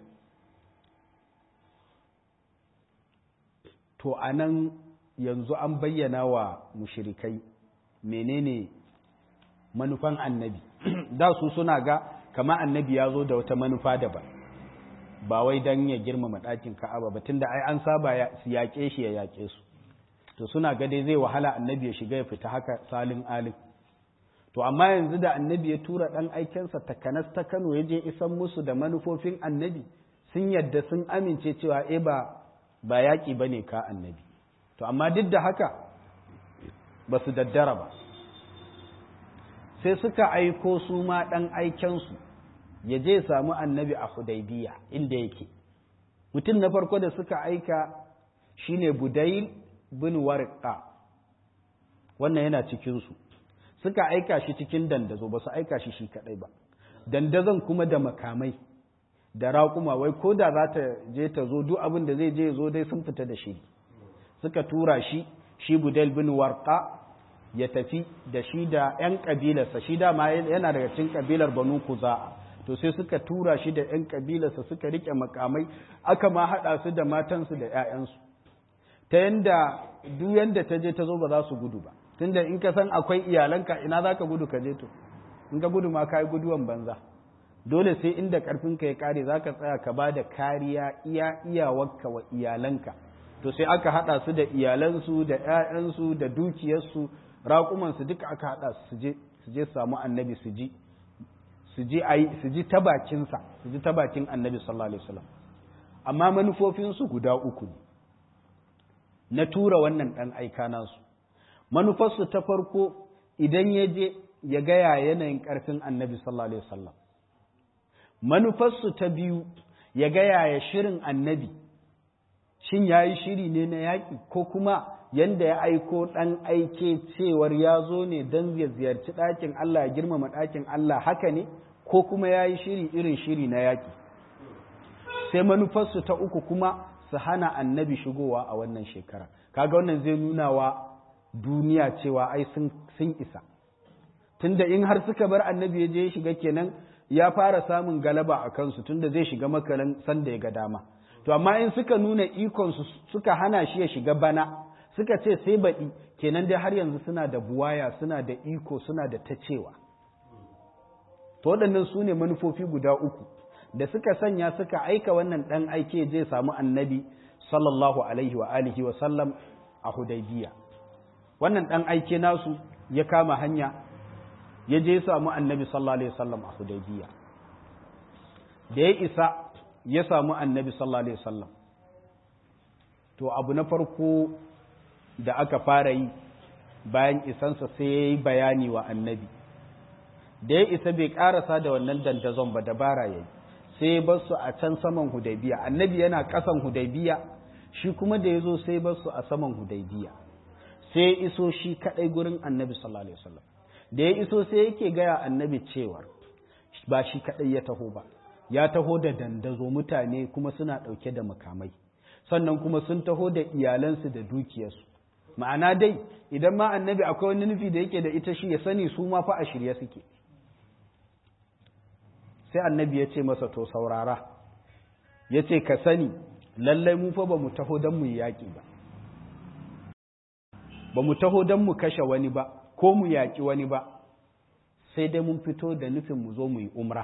to anan yanzu an bayyana wa mushrikai menene manufan annabi da su suna ga kama annabi ya zo da wata manufa daban ba wai don ya girmama ɗakin ka'aba ba tunda ai an saba su yaƙe shi ya yaƙe su to suna ga dai zai wahala annabi ya shiga ya fita haka salin alin to amma yanzu da annabi ya tura ɗan aikensa takanas ta kano ya je isan musu da manufofin annabi sun yadda sun amince cewa e ba ba yaƙi ba ne ka annabi to amma duk da haka ba su daddara ba sai suka aiko su ma ɗan aikensu ya je samu annabi a hudaybiya inda yake mutum na farko da suka aika shine budail bin warqa wannan yana cikinsu suka aika shi cikin dandazo ba su aika shi shi kadai ba dandazon kuma da makamai da raƙuma wai ko da za ta je ta zo duk abin da zai je zo dai sun fita da shi suka tura shi shi budail bin warqa ya tafi da shi da 'yan ƙabilarsa shi dama yana daga cikin ƙabilar banu kuza'a to sai suka tura shi da 'yan ƙabilarsa suka rike makamai aka ma haɗa su da matansu da 'ya'yansu ta yanda duk yanda ta je ta zo ba za su gudu ba tunda in ka san akwai iyalanka ina za ka gudu ka je to in ka gudu ma ka yi guduwan banza dole sai inda ƙarfinka ya ƙare za ka tsaya ka ba da kariya iya iyawarka wa iyalanka to sai aka haɗa su da iyalansu da 'ya'yansu da dukiyarsu raƙumansu duka aka haɗa su je su je samu annabi su ji su ji ai su ji ta bakinsa su ji ta bakin annabi sallallahu alaihi wasallam amma manufofinsu guda uku ne na tura wannan ɗan aika nasu manufarsu ta farko idan ya je ya gaya yanayin ƙarfin annabi sallallahu alaihi wasallam manufarsu ta biyu ya gaya ya shirin annabi shin ya yi shiri ne na yaƙi ko kuma yanda ya aiko ɗan aike cewar ya zo ne don ya ziyarci ɗakin Allah ya girmama ɗakin Allah haka ne ko kuma ya yi shiri irin shiri na yaƙi sai manufarsu ta uku kuma su hana annabi shigowa a wannan shekara kaga wannan zai nuna wa duniya cewa ai sun isa tunda in har suka bar annabi ya je ya shiga kenan ya fara samun galaba a kansu tunda zai shiga makaran sanda ya ga dama to amma in suka nuna ikonsu suka hana shi ya shiga bana suka ce sai baɗi kenan dai har yanzu suna da buwaya suna da iko suna da ta cewa to waɗannan su ne manufofi guda uku da suka sanya suka aika wannan ɗan aike je samu annabi sallallahu alaihi wa alihi wa sallam a hudaybiya wannan ɗan aike nasu ya kama hanya ya je samu annabi sallallahu alaihi wa sallam a hudaybiya da ya isa ya samu annabi sallallahu alaihi wa sallam to abu na farko da aka fara yi bayan isansa sai ya yi bayani wa annabi da ya isa bai karasa da wannan dandazon ba dabara ya yi sai ya bar su a can saman hudaybiya annabi yana kasan hudaybiya shi kuma da ya zo sai bar su a saman hudaybiya sai ya iso shi kadai gurin annabi sallallahu alaihi wasallam da ya iso sai yake gaya annabi cewar ba shi kaɗai ya taho ba ya taho da dandazo mutane kuma suna ɗauke da makamai sannan kuma sun taho da iyalansu da dukiyarsu ma'ana dai idan ma annabi akwai wani nufi da yake da ita shi ya sani su ma fa a shirye suke sai annabi ya ce masa to saurara ya ce ka sani lallai mu fa ba mu taho don mu yi yaƙi ba ba mu taho don mu kashe wani ba ko mu yaƙi wani ba sai dai mun fito da nufin mu zo mu yi umra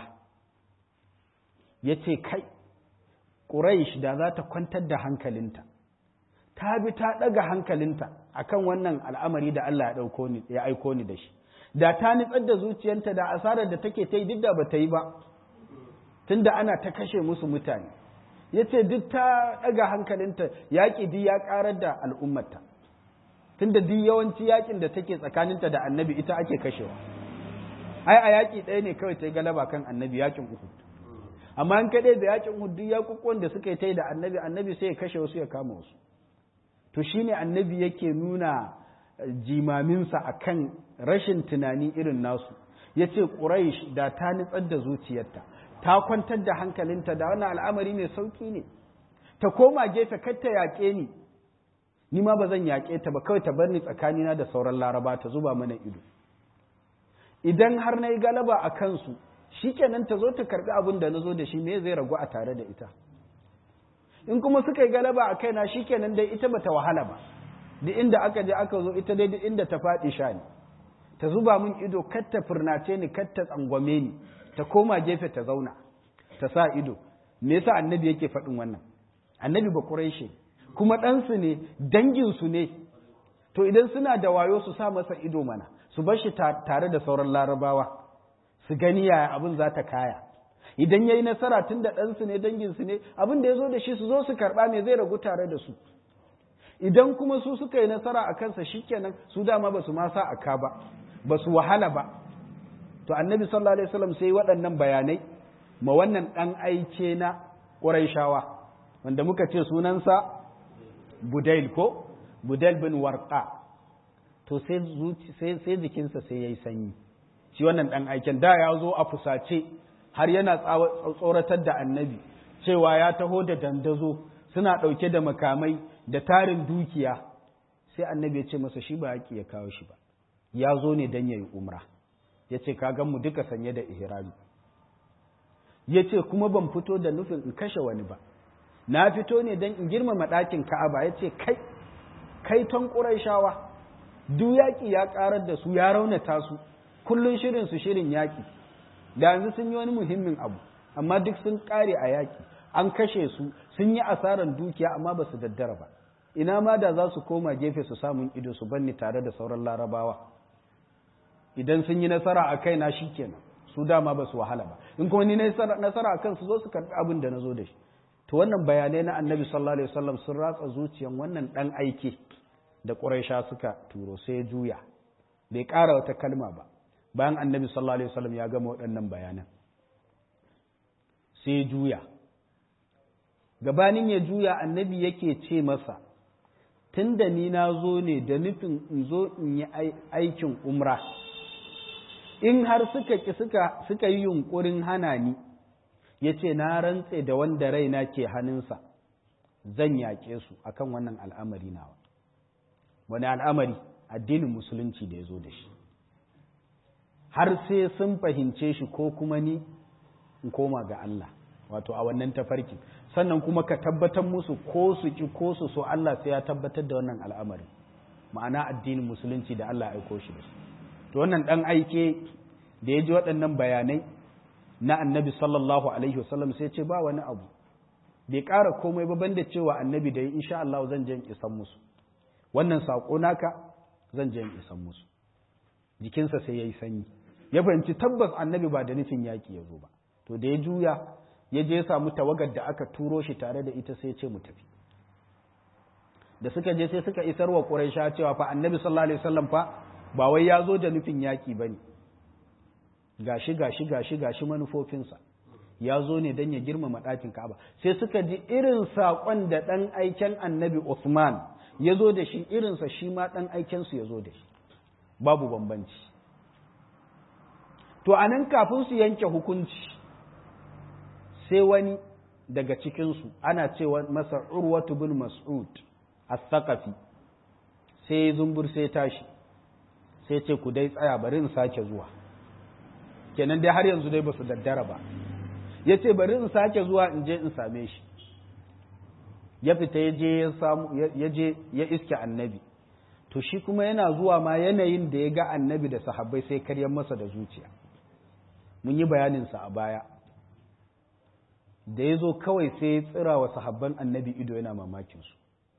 ya ce kai ƙuraish da za ta kwantar da hankalinta ta bi ta ɗaga hankalinta akan wannan al'amari da Allah ya aiko ni da shi da ta nitsar da zuciyarta da asarar da take ta yi duk da ba ta yi ba tunda ana ta kashe musu mutane ya ce duk ta ɗaga hankalinta yaƙi duk ya ƙarar da al'ummata tunda duk yawanci yaƙin da take tsakaninta da annabi ita ake kashewa ai a yaƙi ɗaya ne kawai ta yi galaba kan annabi yaƙin uhud amma in kaɗai da yaƙin uhud duk yaƙuƙuwan da suka yi ta yi da annabi annabi sai ya kashe wasu ya kama wasu to shine annabi yake nuna jimaminsa akan rashin tunani irin nasu ya ce ƙuraish da ta nitsar da zuciyarta ta kwantar da hankalinta da wannan al'amari mai sauƙi ne ta koma gefe kar ta yaƙe ni ni ma ba zan yaƙe ta ba kawai ta bar ni tsakanina da sauran laraba ta zuba mana ido idan har na yi galaba a kansu shi kenan ta zo ta karɓi abin da na zo da shi me zai ragu a tare da ita in kuma suka yi galaba a kaina shi kenan dai ita bata wahala ba duk inda aka je aka zo ita dai duk inda ta faɗi sha ne ta zuba min ido kar ta furnace ni kar ta tsangwame ni ta koma gefe ta zauna ta sa ido me yasa annabi yake faɗin wannan annabi ba quraishi kuma ɗansu ne danginsu ne to idan suna da wayo su sa masa ido mana su bar shi tare da sauran larabawa su gani yaya abin za ta kaya idan ya yi nasara tun da ɗansu ne danginsu ne abin da ya zo da shi su zo su karɓa me zai ragu tare da su idan kuma su suka yi nasara a kansa shikenan su dama ba su ma sa a ka ba ba su wahala ba to annabi sallallahu alaihi wasallam sai waɗannan bayanai ma wannan ɗan aice na ƙurayshawa wanda muka ce sunansa budail ko budail bin warqa to sai sai jikinsa sai yayi sanyi shi wannan ɗan aiken da ya zo a fusace har yana tsoratar da annabi cewa ya taho da dandazo suna ɗauke da makamai da tarin dukiya sai annabi ya ce masa shi ba yaƙi ya kawo shi ba ya zo ne don ya yi umra ya ce ka mu duka sanye da ihrami ya ce kuma ban fito da nufin in kashe wani ba na fito ne don in girmama ɗakin ka'aba ya ce kai kai ton ƙuraishawa duk yaƙi ya ƙarar da su ya raunata su kullum shirin su shirin yaƙi da yanzu sun yi wani muhimmin abu amma duk sun ƙare a yaƙi an kashe su sun yi asarar dukiya amma ba su daddara ba ina ma da za su koma gefe su samun ido su banni tare da sauran larabawa idan sun yi nasara a kaina shi kenan su dama ba su wahala ba in kuma ni nasara a kan su zo su karɓi abin da na zo da shi to wannan bayanai na annabi sallallahu alaihi wasallam sun ratsa zuciyan wannan dan aike da quraisha suka turo sai ya juya bai ƙara wata kalma ba bayan annabi sallallahu alaihi wasallam ya gama waɗannan bayanan sai ya juya gabanin ya juya annabi yake ce masa tun da ni na zo ne da nufin in zo in yi aikin umra in har suka ki suka suka yi yunkurin hana ni ya ce na rantse da wanda raina ke hannunsa zan yaƙe su akan wannan al'amari nawa wani al'amari addinin musulunci da ya zo da shi har sai sun fahimce shi ko kuma ni in koma ga Allah wato a wannan tafarki sannan kuma ka tabbatar musu ko su ki ko su so Allah sai ya tabbatar da wannan al'amarin ma'ana addinin musulunci da Allah ya aiko shi da shi to wannan dan aike da ya ji waɗannan bayanai na annabi sallallahu alaihi wasallam sai ce ba wani abu bai ƙara komai ba banda cewa annabi da ya insha Allah zan je in isan musu wannan saƙo naka zan je in isan musu jikinsa sai ya yi sanyi ya fahimci tabbas annabi ba da nufin yaƙi ya zo ba to da ya juya ya je ya samu tawagar da aka turo shi tare da ita sai ya ce mu tafi da suka je sai suka isar wa Quraysha cewa fa annabi sallallahu alaihi wasallam fa ba wai ya zo da nufin yaƙi bane gashi gashi gashi gashi manufofinsa ya zo ne don ya girmama ɗakin Ka'aba sai suka ji irin saƙon da ɗan aiken annabi Uthman ya zo da shi irinsa shi ma ɗan aikensu ya zo da shi babu bambanci to anan kafin su yanke hukunci sai wani daga cikinsu ana cewa masa urwatu bin mas'ud as-saqafi sai zumbur sai tashi sai ce ku dai tsaya bari in sake zuwa kenan dai har yanzu dai ba su daddara ba ya ce bari in sake zuwa in je in same shi ya fita ya je ya samu ya je ya iske annabi to shi kuma yana zuwa ma yanayin da ya ga annabi da sahabbai sai karyar masa da zuciya mun yi bayaninsa a baya da ya zo kawai sai ya tsira wa sahabban annabi ido yana mamakinsu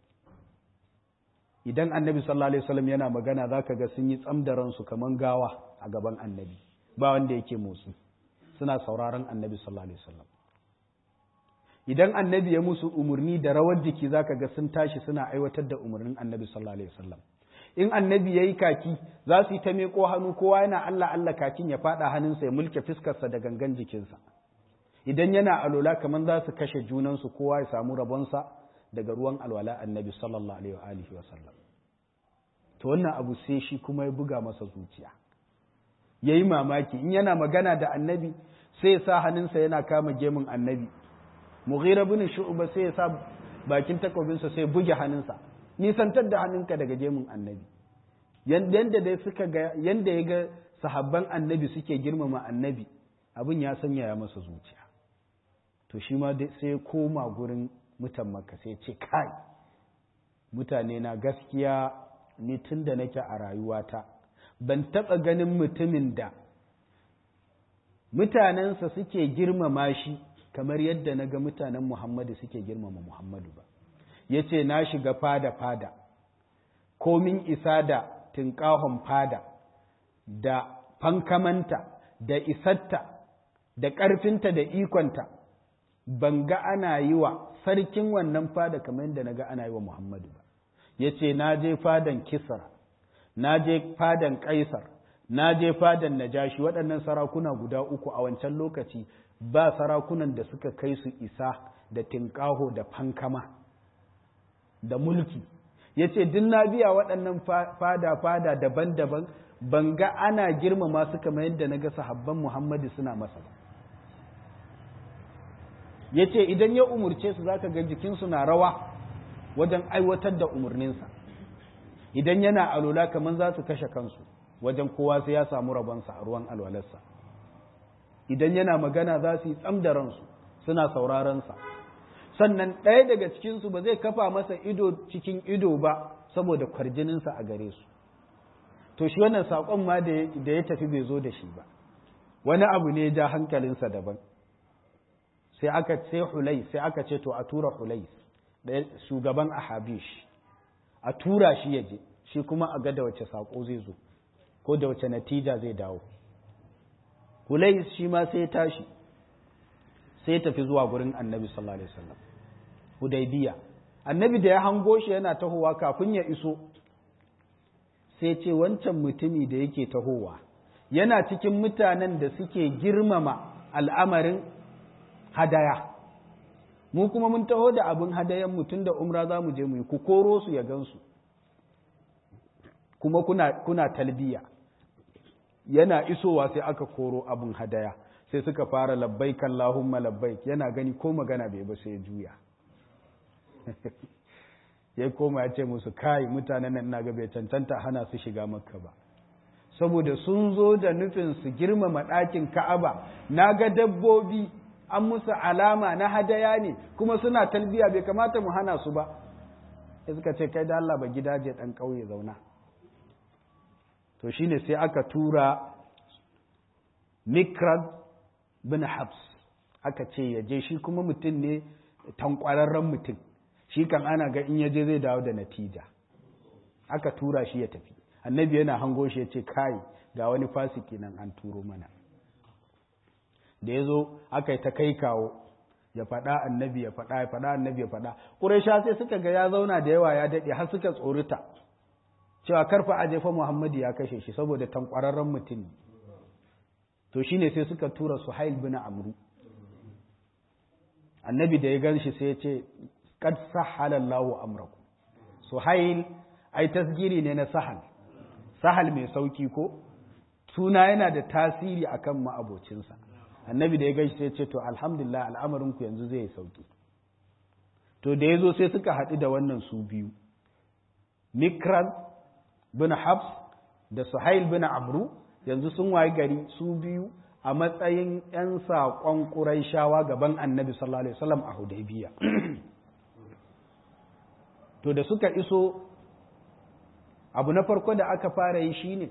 idan annabi sallallahu alaihi wasallam yana magana zaka ga sun yi tsamdaransu kaman gawa a gaban annabi ba wanda yake motsi suna sauraron annabi sallallahu alaihi wasallam idan annabi ya musu umarni da rawar jiki zaka ga sun tashi suna aiwatar da umarnin annabi sallallahu alaihi wasallam in annabi yayi kaki za su yi ta miƙo hannu kowa yana Allah Allah kakin ya fada hannunsa ya mulke fiskarsa da gangan jikinsa idan yana alola kaman za su kashe junansu kowa ya samu rabonsa daga ruwan alwala annabi sallallahu alaihi wa alihi wasallam to wannan abu sai shi kuma ya buga masa zuciya yayi mamaki in yana magana da annabi sai ya sa hannunsa yana kama gemun annabi mughira bin shu'ba sai ya sa bakin takobinsa sai buge hannunsa nisantar da hannunka daga gemun annabi yanda dai suka ga yanda ya ga sahabban annabi suke girmama annabi abin ya sanya ya masa zuciya to shi ma sai ya koma gurin mutan makka sai ce kai mutane na gaskiya ni tun da nake a rayuwata ban taɓa ganin mutumin da mutanensa suke girmama shi kamar yadda na ga mutanen Muhammadu suke girmama Muhammadu ba. Ya ce, Na shiga fada-fada, komin isa da tunƙahon fada, da fankamanta, da isatta, da ƙarfinta da ikonta, ban ga ana yi wa sarkin wannan fada kamar yadda na ga ana yi wa Muhammadu ba. Ya ce, Na je fadan Kisra, na je fadan Kaisar, na je fadan Najashi, waɗannan sarakuna guda uku a wancan lokaci ba sarakunan da suka kai su isa da tinkaho da fankama da mulki ya ce duk na biya waɗannan fada-fada daban-daban ban ga ana girmama su kamar yadda na ga sahabban muhammadu suna masa ba ya ce idan ya umurce su za ka ga jikinsu na rawa wajen aiwatar da umarninsa idan yana alola kamar za su kashe kansu wajen kowa sai ya samu rabonsa a ruwan alwalarsa idan yana magana za su yi tsam da ransu suna saurarensa sannan ɗaya daga cikinsu ba zai kafa masa ido cikin ido ba saboda kwarjininsa a gare su to shi wannan saƙon ma da ya tafi bai zo da shi ba wani abu ne ja hankalinsa daban sai aka sai hulai sai aka ce to a tura hulai shugaban ahabish a tura shi ya je shi kuma a ga da wace saƙo zai zo ko da wace natija zai dawo Hulais shi ma sai tashi sai tafi zuwa gurin annabi sallallahu alaihi wasallam Hudaybiya annabi da ya hango shi yana tahowa kafin ya iso sai ce wancan mutumi da yake tahowa yana cikin mutanen da suke girmama al'amarin hadaya mu kuma mun taho da abin hadayan mutum da umra za mu je mu yi ku koro su ya gansu kuma kuna, kuna talbiya yana isowa sai aka koro abin hadaya sai suka fara labbaik Allahumma labbaik yana gani ko magana bai ba sai ya juya ya koma ya ce musu kai mutanen nan naga bai cancanta hana su shiga makka ba saboda sun zo da nufin su girmama ɗakin ka'aba na ga dabbobi an musu alama na hadaya ne kuma suna talbiya bai kamata mu hana su ba sai suka ce kai da Allah ba gidaje ɗan ƙauye zauna to shine sai aka tura mikrad bin habs aka ce ya je shi kuma mutum ne tankwararren mutum shi kan ana ga in yaje zai dawo da natija aka tura shi ya tafi annabi yana hango shi ya ce kai ga wani fasiki nan an turo mana da ya zo aka yi ta kai kawo ya faɗa annabi ya faɗa ya faɗa annabi ya faɗa ƙuraisha sai suka ga ya zauna da yawa ya daɗe har suka tsorita cewa karfa a jefa Muhammadu ya kashe shi saboda tankwararren mutum to shine sai suka tura Suhail bin Amru annabi da ya gan shi sai ya ce qad sahhala Allahu amrakum Suhail ai tasgiri ne na sahal sahal mai sauki ko suna yana da tasiri akan ma'abocinsa annabi da ya gaishe sai ce to alhamdulillah al'amarin ku yanzu zai sauki to da ya zo sai suka haɗu da wannan su biyu mikran bin habs da suhail bin amru yanzu sun wayi gari su biyu a matsayin 'yan saƙon ƙuraishawa gaban annabi sallallahu alaihi wasallam a hudaybiya to da suka iso abu na farko da aka fara yi shine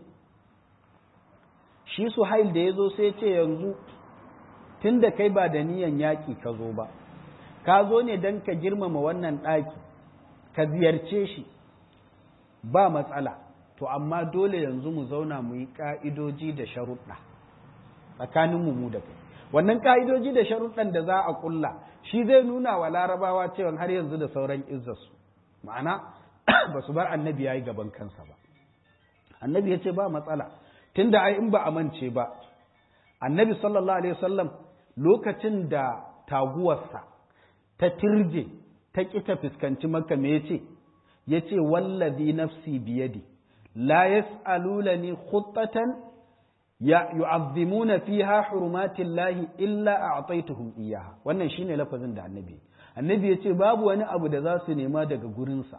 shi suhail da ya zo sai ce yanzu tun da kai ba da niyan yaƙi ka zo ba ka zo ne don ka girmama wannan ɗaki ka ziyarce shi ba matsala to amma dole yanzu mu zauna mu yi ƙa'idoji da sharuɗa tsakaninmu mu da kai wannan ƙa'idoji da sharuɗan da za a ƙulla shi zai nuna wa larabawa cewa har yanzu da sauran izzarsu ma'ana ba su bar annabi ya yi gaban kansa ba annabi ya ce ba matsala tunda ai in ba a mance ba annabi sallallahu alaihi wasallam lokacin da taguwarsa ta tirje ta ƙi ta fuskanci maka me yace yace wallazi nafsi biyadi la yas'alunani khuttatan ya yu'azzimuna fiha hurumatillahi illa a'taytuhum iyyaha wannan shine lafazin da annabi annabi yace babu wani abu da za su nema daga gurinsa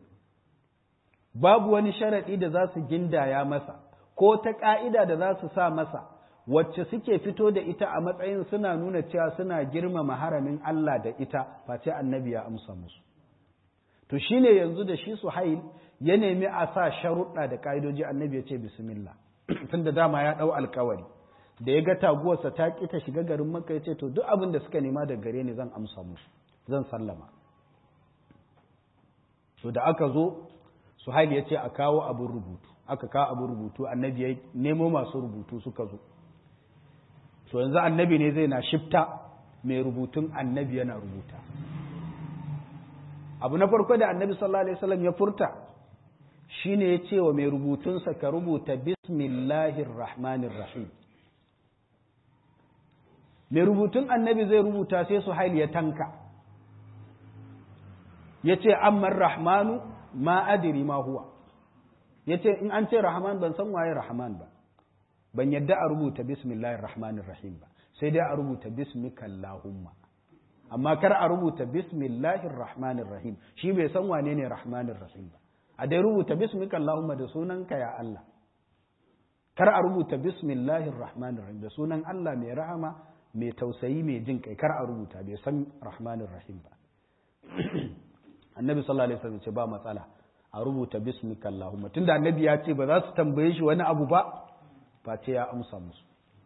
babu wani sharadi da za su gindaya masa ko ta ka'ida da za su sa masa wacce suke fito da ita a matsayin suna nuna cewa suna girmama haramin Allah da ita face annabi ya amsa musu to shine yanzu da shi Suhail ya nemi a sa sharuɗa da ka'idoji annabi ya ce bismillah tunda dama ya ɗau alkawari da ya ga taguwarsa ta ƙi ta shiga garin Makka ya ce to duk abin da suka nema daga gare ni zan amsa musu zan sallama to da aka zo Suhail ya ce a kawo abin rubutu aka kawo abin rubutu annabi ya nemo masu rubutu suka zo to yanzu annabi ne zai na shifta mai rubutun annabi yana rubuta abu na farko da annabi sallallahu alaihi wasallam ya furta shine ya ce wa mai rubutunsa ka rubuta bismillahir rahmanir rahim mai rubutun annabi zai rubuta sai su haili ya tanka ya ce amman rahmanu ma adiri ma huwa ya ce in an ce rahman ban san waye rahman ba ban yadda a rubuta bismillahir rahmanir rahim ba sai dai a rubuta bismikallahumma amma kar a rubuta bismillahir rahmanir rahim shi bai san wane ne rahmanir rahim ba a dai rubuta bismikallahumma da sunanka ya Allah kar a rubuta bismillahir rahmanir rahim da sunan Allah mai rahama mai tausayi mai jin kai kar a rubuta bai san rahmanir rahim ba annabi sallallahu alaihi wasallam ce ba matsala a rubuta bismikallahumma tunda annabi ya ce ba za su tambaye shi wani abu ba face ya amsa musu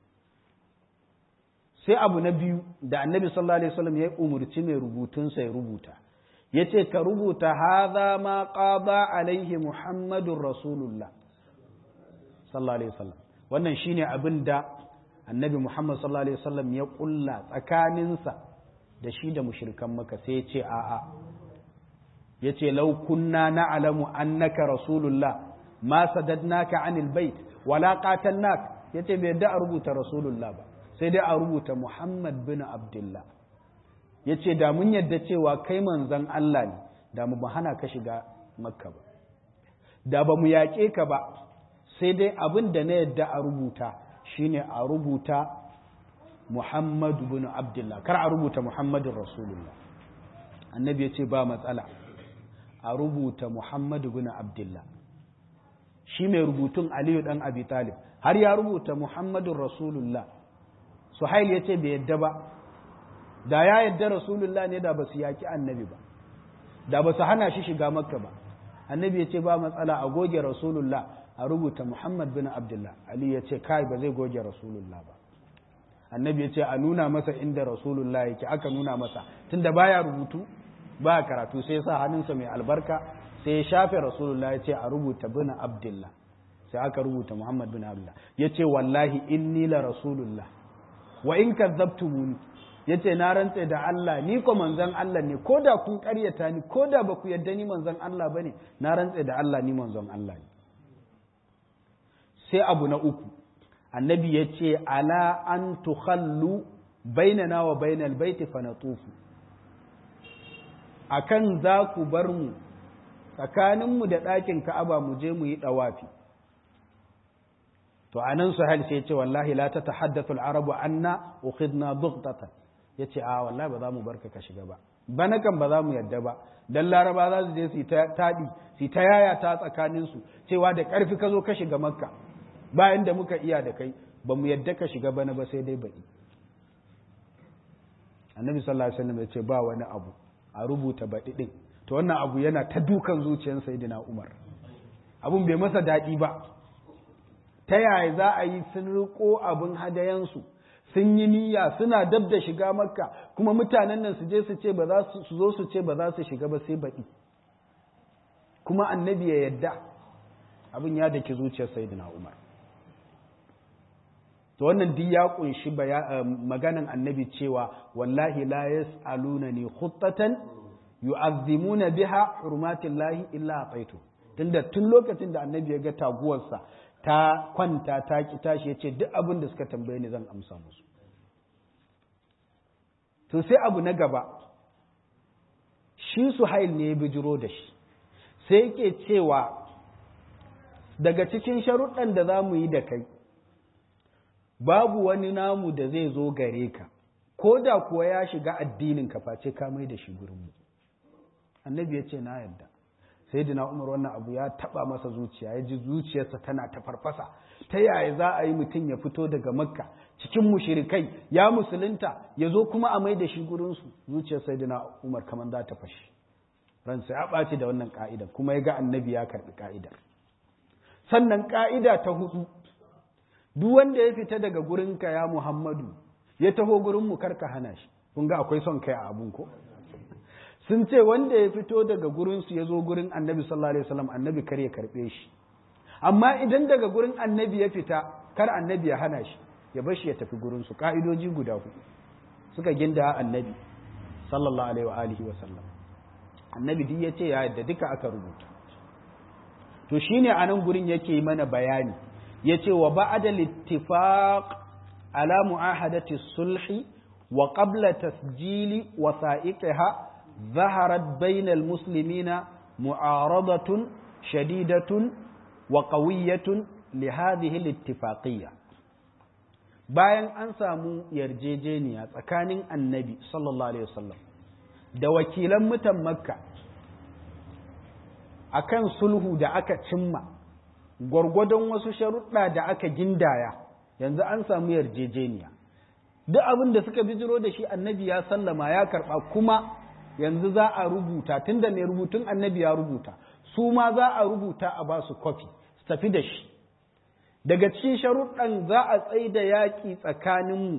sai abu na biyu da annabi sallallahu alaihi wasallam ya umurci mai rubutunsa ya rubuta ya ce ka rubuta haza ma qada alaihi muhammadun rasulullah sallallahu alaihi wasallam wannan shine abin da annabi muhammad sallallahu alaihi wasallam ya kulla tsakaninsa da shi da mushrikan maka sai ya ce a'a ya ce lau kunna na'lamu annaka rasulullah ma sadadnaka anil bait wala qatalnak yace bai da a rubuta rasulullah ba sai dai a rubuta muhammad bin abdullah yace da mun yadda cewa kai manzon Allah ne da mu hana ka shiga makka ba da ba mu yaƙe ka ba sai dai abin da na yadda a rubuta shine a rubuta muhammad bin abdullah kar a rubuta muhammadin rasulullah annabi yace ba matsala a rubuta muhammad bin abdullah shi mai rubutun Aliyu ɗan Abi Talib har ya rubuta Muhammadun Rasulullah Suhail ya ce bai yadda ba da ya yadda Rasulullah ne da ba su yaki annabi ba da ba su hana shi shiga makka ba annabi ya ce ba matsala a goge Rasulullah a rubuta Muhammad bin Abdullah Ali ya ce kai ba zai goge Rasulullah ba annabi ya ce a nuna masa inda Rasulullah yake aka nuna masa tunda baya rubutu ba karatu sai ya sa hannunsa mai albarka sai ya shafe rasulullah ya ce a rubuta bin abdullah sai aka rubuta muhammad bin abdullah ya ce wallahi inni la rasulullah wa in kazzabtumuni ya ce na rantse da Allah ni ko manzon Allah ne ko da kun karyata ni ko da ba ku yadda ni manzon Allah ba ne na rantse da Allah ni manzon Allah ne sai abu na uku annabi ya ce ala an tukhallu bainana wa bainal baiti fa natufu akan za ku bar mu tsakaninmu da ɗakin ka'aba mu je mu yi ɗawafi to anan suhail sai ya ce wallahi la tatahaddathu al-arabu anna ukhidna bughtatan yace a wallahi ba za mu barka ka shiga ba bana kan ba za mu yadda ba dan laraba za su je su ta tadi su ta yaya ta tsakanin su cewa da karfi ka zo ka shiga makka bayan da muka iya da kai ba mu yadda ka shiga bana ba sai dai baɗi annabi sallallahu alaihi wasallam ya ce ba wani abu a rubuta baɗi ɗin to wannan abu yana ta dukan zuciyar sayyidina umar abun bai masa daɗi ba ta yaya za a yi sun riko abin hadayansu sun yi niyya suna dab da shiga makka kuma mutanen nan su je su ce ba za su zo su ce ba za su shiga ba sai baɗi kuma annabi ya yadda abin ya daki zuciyar sayyidina umar to wannan duk ya kunshi maganan annabi cewa wallahi la yas'aluna ni khuttatan yu'azzimuna biha hurmatillahi illa ataitu tunda tun lokacin da annabi ya ga taguwarsa ta kwanta ta ki tashi yace duk abin da suka tambaye ni zan amsa musu to sai abu na gaba shi suhail ne ya bijiro da shi sai yake cewa daga cikin sharuɗan da za mu yi da kai babu wani namu da zai zo gare ka ko da kuwa ya shiga addinin ka face ka mai da shi gurinmu annabi ya ce na yadda sai dina umar wannan abu ya taba masa zuciya ya ji zuciyarsa tana ta farfasa ta yaya za a yi mutum ya fito daga makka cikin mushirikai ya musulunta ya zo kuma a mai da shi gurinsu zuciyar sai dina umar kamar za ta fashi ransa ya ɓaci da wannan ka'idar kuma ya ga annabi ya karɓi ka'idar sannan ka'ida ta hudu duk wanda ya fita daga gurinka ya Muhammadu ya taho gurinmu karka hana shi kun ga akwai son kai a abun ko sun ce wanda ya fito daga gurinsu ya zo gurin annabi sallallahu alaihi wasallam annabi kar ya karbe shi amma idan daga gurin annabi ya fita kar annabi ya hana shi ya bar shi ya tafi gurinsu ka'idoji guda hudu suka ginda annabi sallallahu alaihi wa alihi wasallam annabi duk ya ce ya yadda duka aka rubuta to shine anan gurin yake mana bayani yace wa ba'da littifaq ala mu'ahadati sulhi wa qabla tasjili wasa'iqiha ظهرت بين المسلمين معارضة شديدة وقوية لهذه الاتفاقية bayan an samu yarjejeniya tsakanin annabi sallallahu alaihi wasallam da wakilan mutan makka akan sulhu da aka cimma gwargwadon wasu sharuɗa da aka gindaya yanzu an samu yarjejeniya duk abin da suka bijiro da shi annabi ya sallama ya karɓa kuma yanzu za a rubuta tunda mai rubutun annabi ya rubuta su ma za a rubuta a ba su kwafi su tafi da shi daga cikin sharuɗan za a tsaye da yaƙi tsakaninmu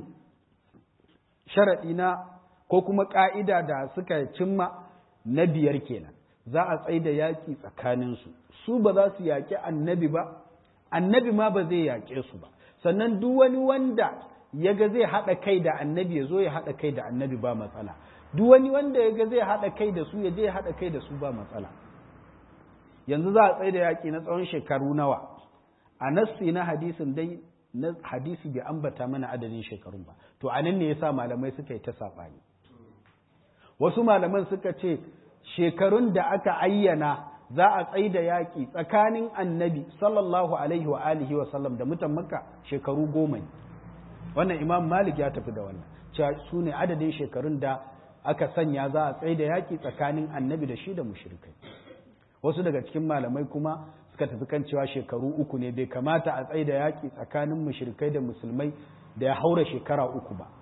sharaɗi na ko kuma ƙa'ida da suka cimma na biyar kenan za a tsaye da yaƙi tsakaninsu su ba za su yaƙi annabi ba annabi ma ba zai yaƙe su ba sannan duk wani wanda ya ga zai haɗa kai da annabi ya zo ya haɗa kai da annabi ba matsala duk wani wanda ya ga zai haɗa kai da su ya je ya haɗa kai da su ba matsala yanzu za a tsaye da yaƙi na tsawon shekaru nawa a nassi na hadisin dai na hadisi bai ambata mana adadin shekarun ba to a nan ne yasa malamai suka yi ta saɓani wasu malaman suka ce shekarun da aka ayyana za a tsaye da yaƙi tsakanin annabi sallallahu alaihi wa alihi wa sallam da mutan makka shekaru goma ne wannan imam malik ya tafi da wannan cewa su ne adadin shekarun da aka sanya za a tsaye da yaƙi tsakanin annabi da shi da mushrikai wasu daga cikin malamai kuma suka tafi kan cewa shekaru uku ne bai kamata a tsaye da yaƙi tsakanin mushrikai da musulmai da ya haura shekara uku ba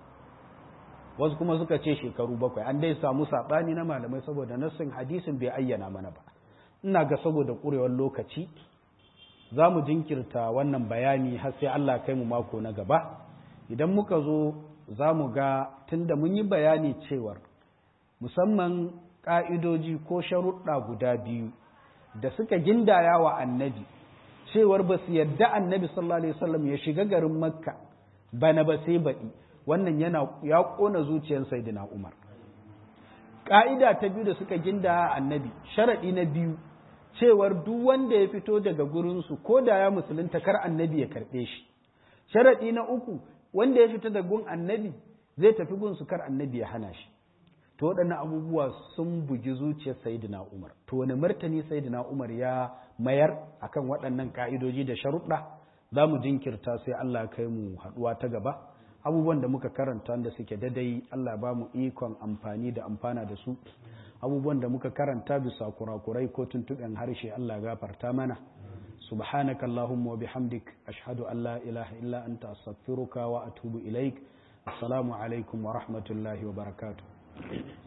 wasu kuma suka ce shekaru bakwai an dai samu saɓani na malamai saboda nassin hadisin bai ayyana mana ba ina ga saboda ƙurewar lokaci za mu jinkirta wannan bayani har sai Allah kai mu mako na gaba idan muka zo za mu ga tunda mun yi bayani cewar musamman ƙa'idoji ko sharuɗa guda biyu da suka gindaya wa annabi cewar ba su yadda annabi sallallahu alaihi wasallam ya shiga garin makka bana ba sai baɗi wannan yana ya ƙona zuciyar saidina umar ƙa'ida ta biyu da suka gindaya annabi sharaɗi na biyu cewar duk wanda ya fito daga gurinsu ko da ya musulunta kar annabi ya karɓe shi sharaɗi na uku wanda ya fita da gun annabi zai tafi gunsu kar annabi ya hana shi to waɗannan abubuwa sun bugi zuciyar sayidina umar to wani martani sayidina umar ya mayar akan waɗannan ka'idoji da sharuɗa za mu jinkirta sai Allah kai mu haɗuwa ta gaba abubuwan da muka karanta da suke dadai Allah ba mu ikon amfani da amfana da su abubuwan da muka karanta bisa kurakurai ko tuntuɓen harshe Allah gafarta mana subhanaka allahumma wa bihamdik ashhadu an la ilaha illa anta astaghfiruka wa atubu ilaik assalamu alaikum wa rahmatullahi wa barakatuh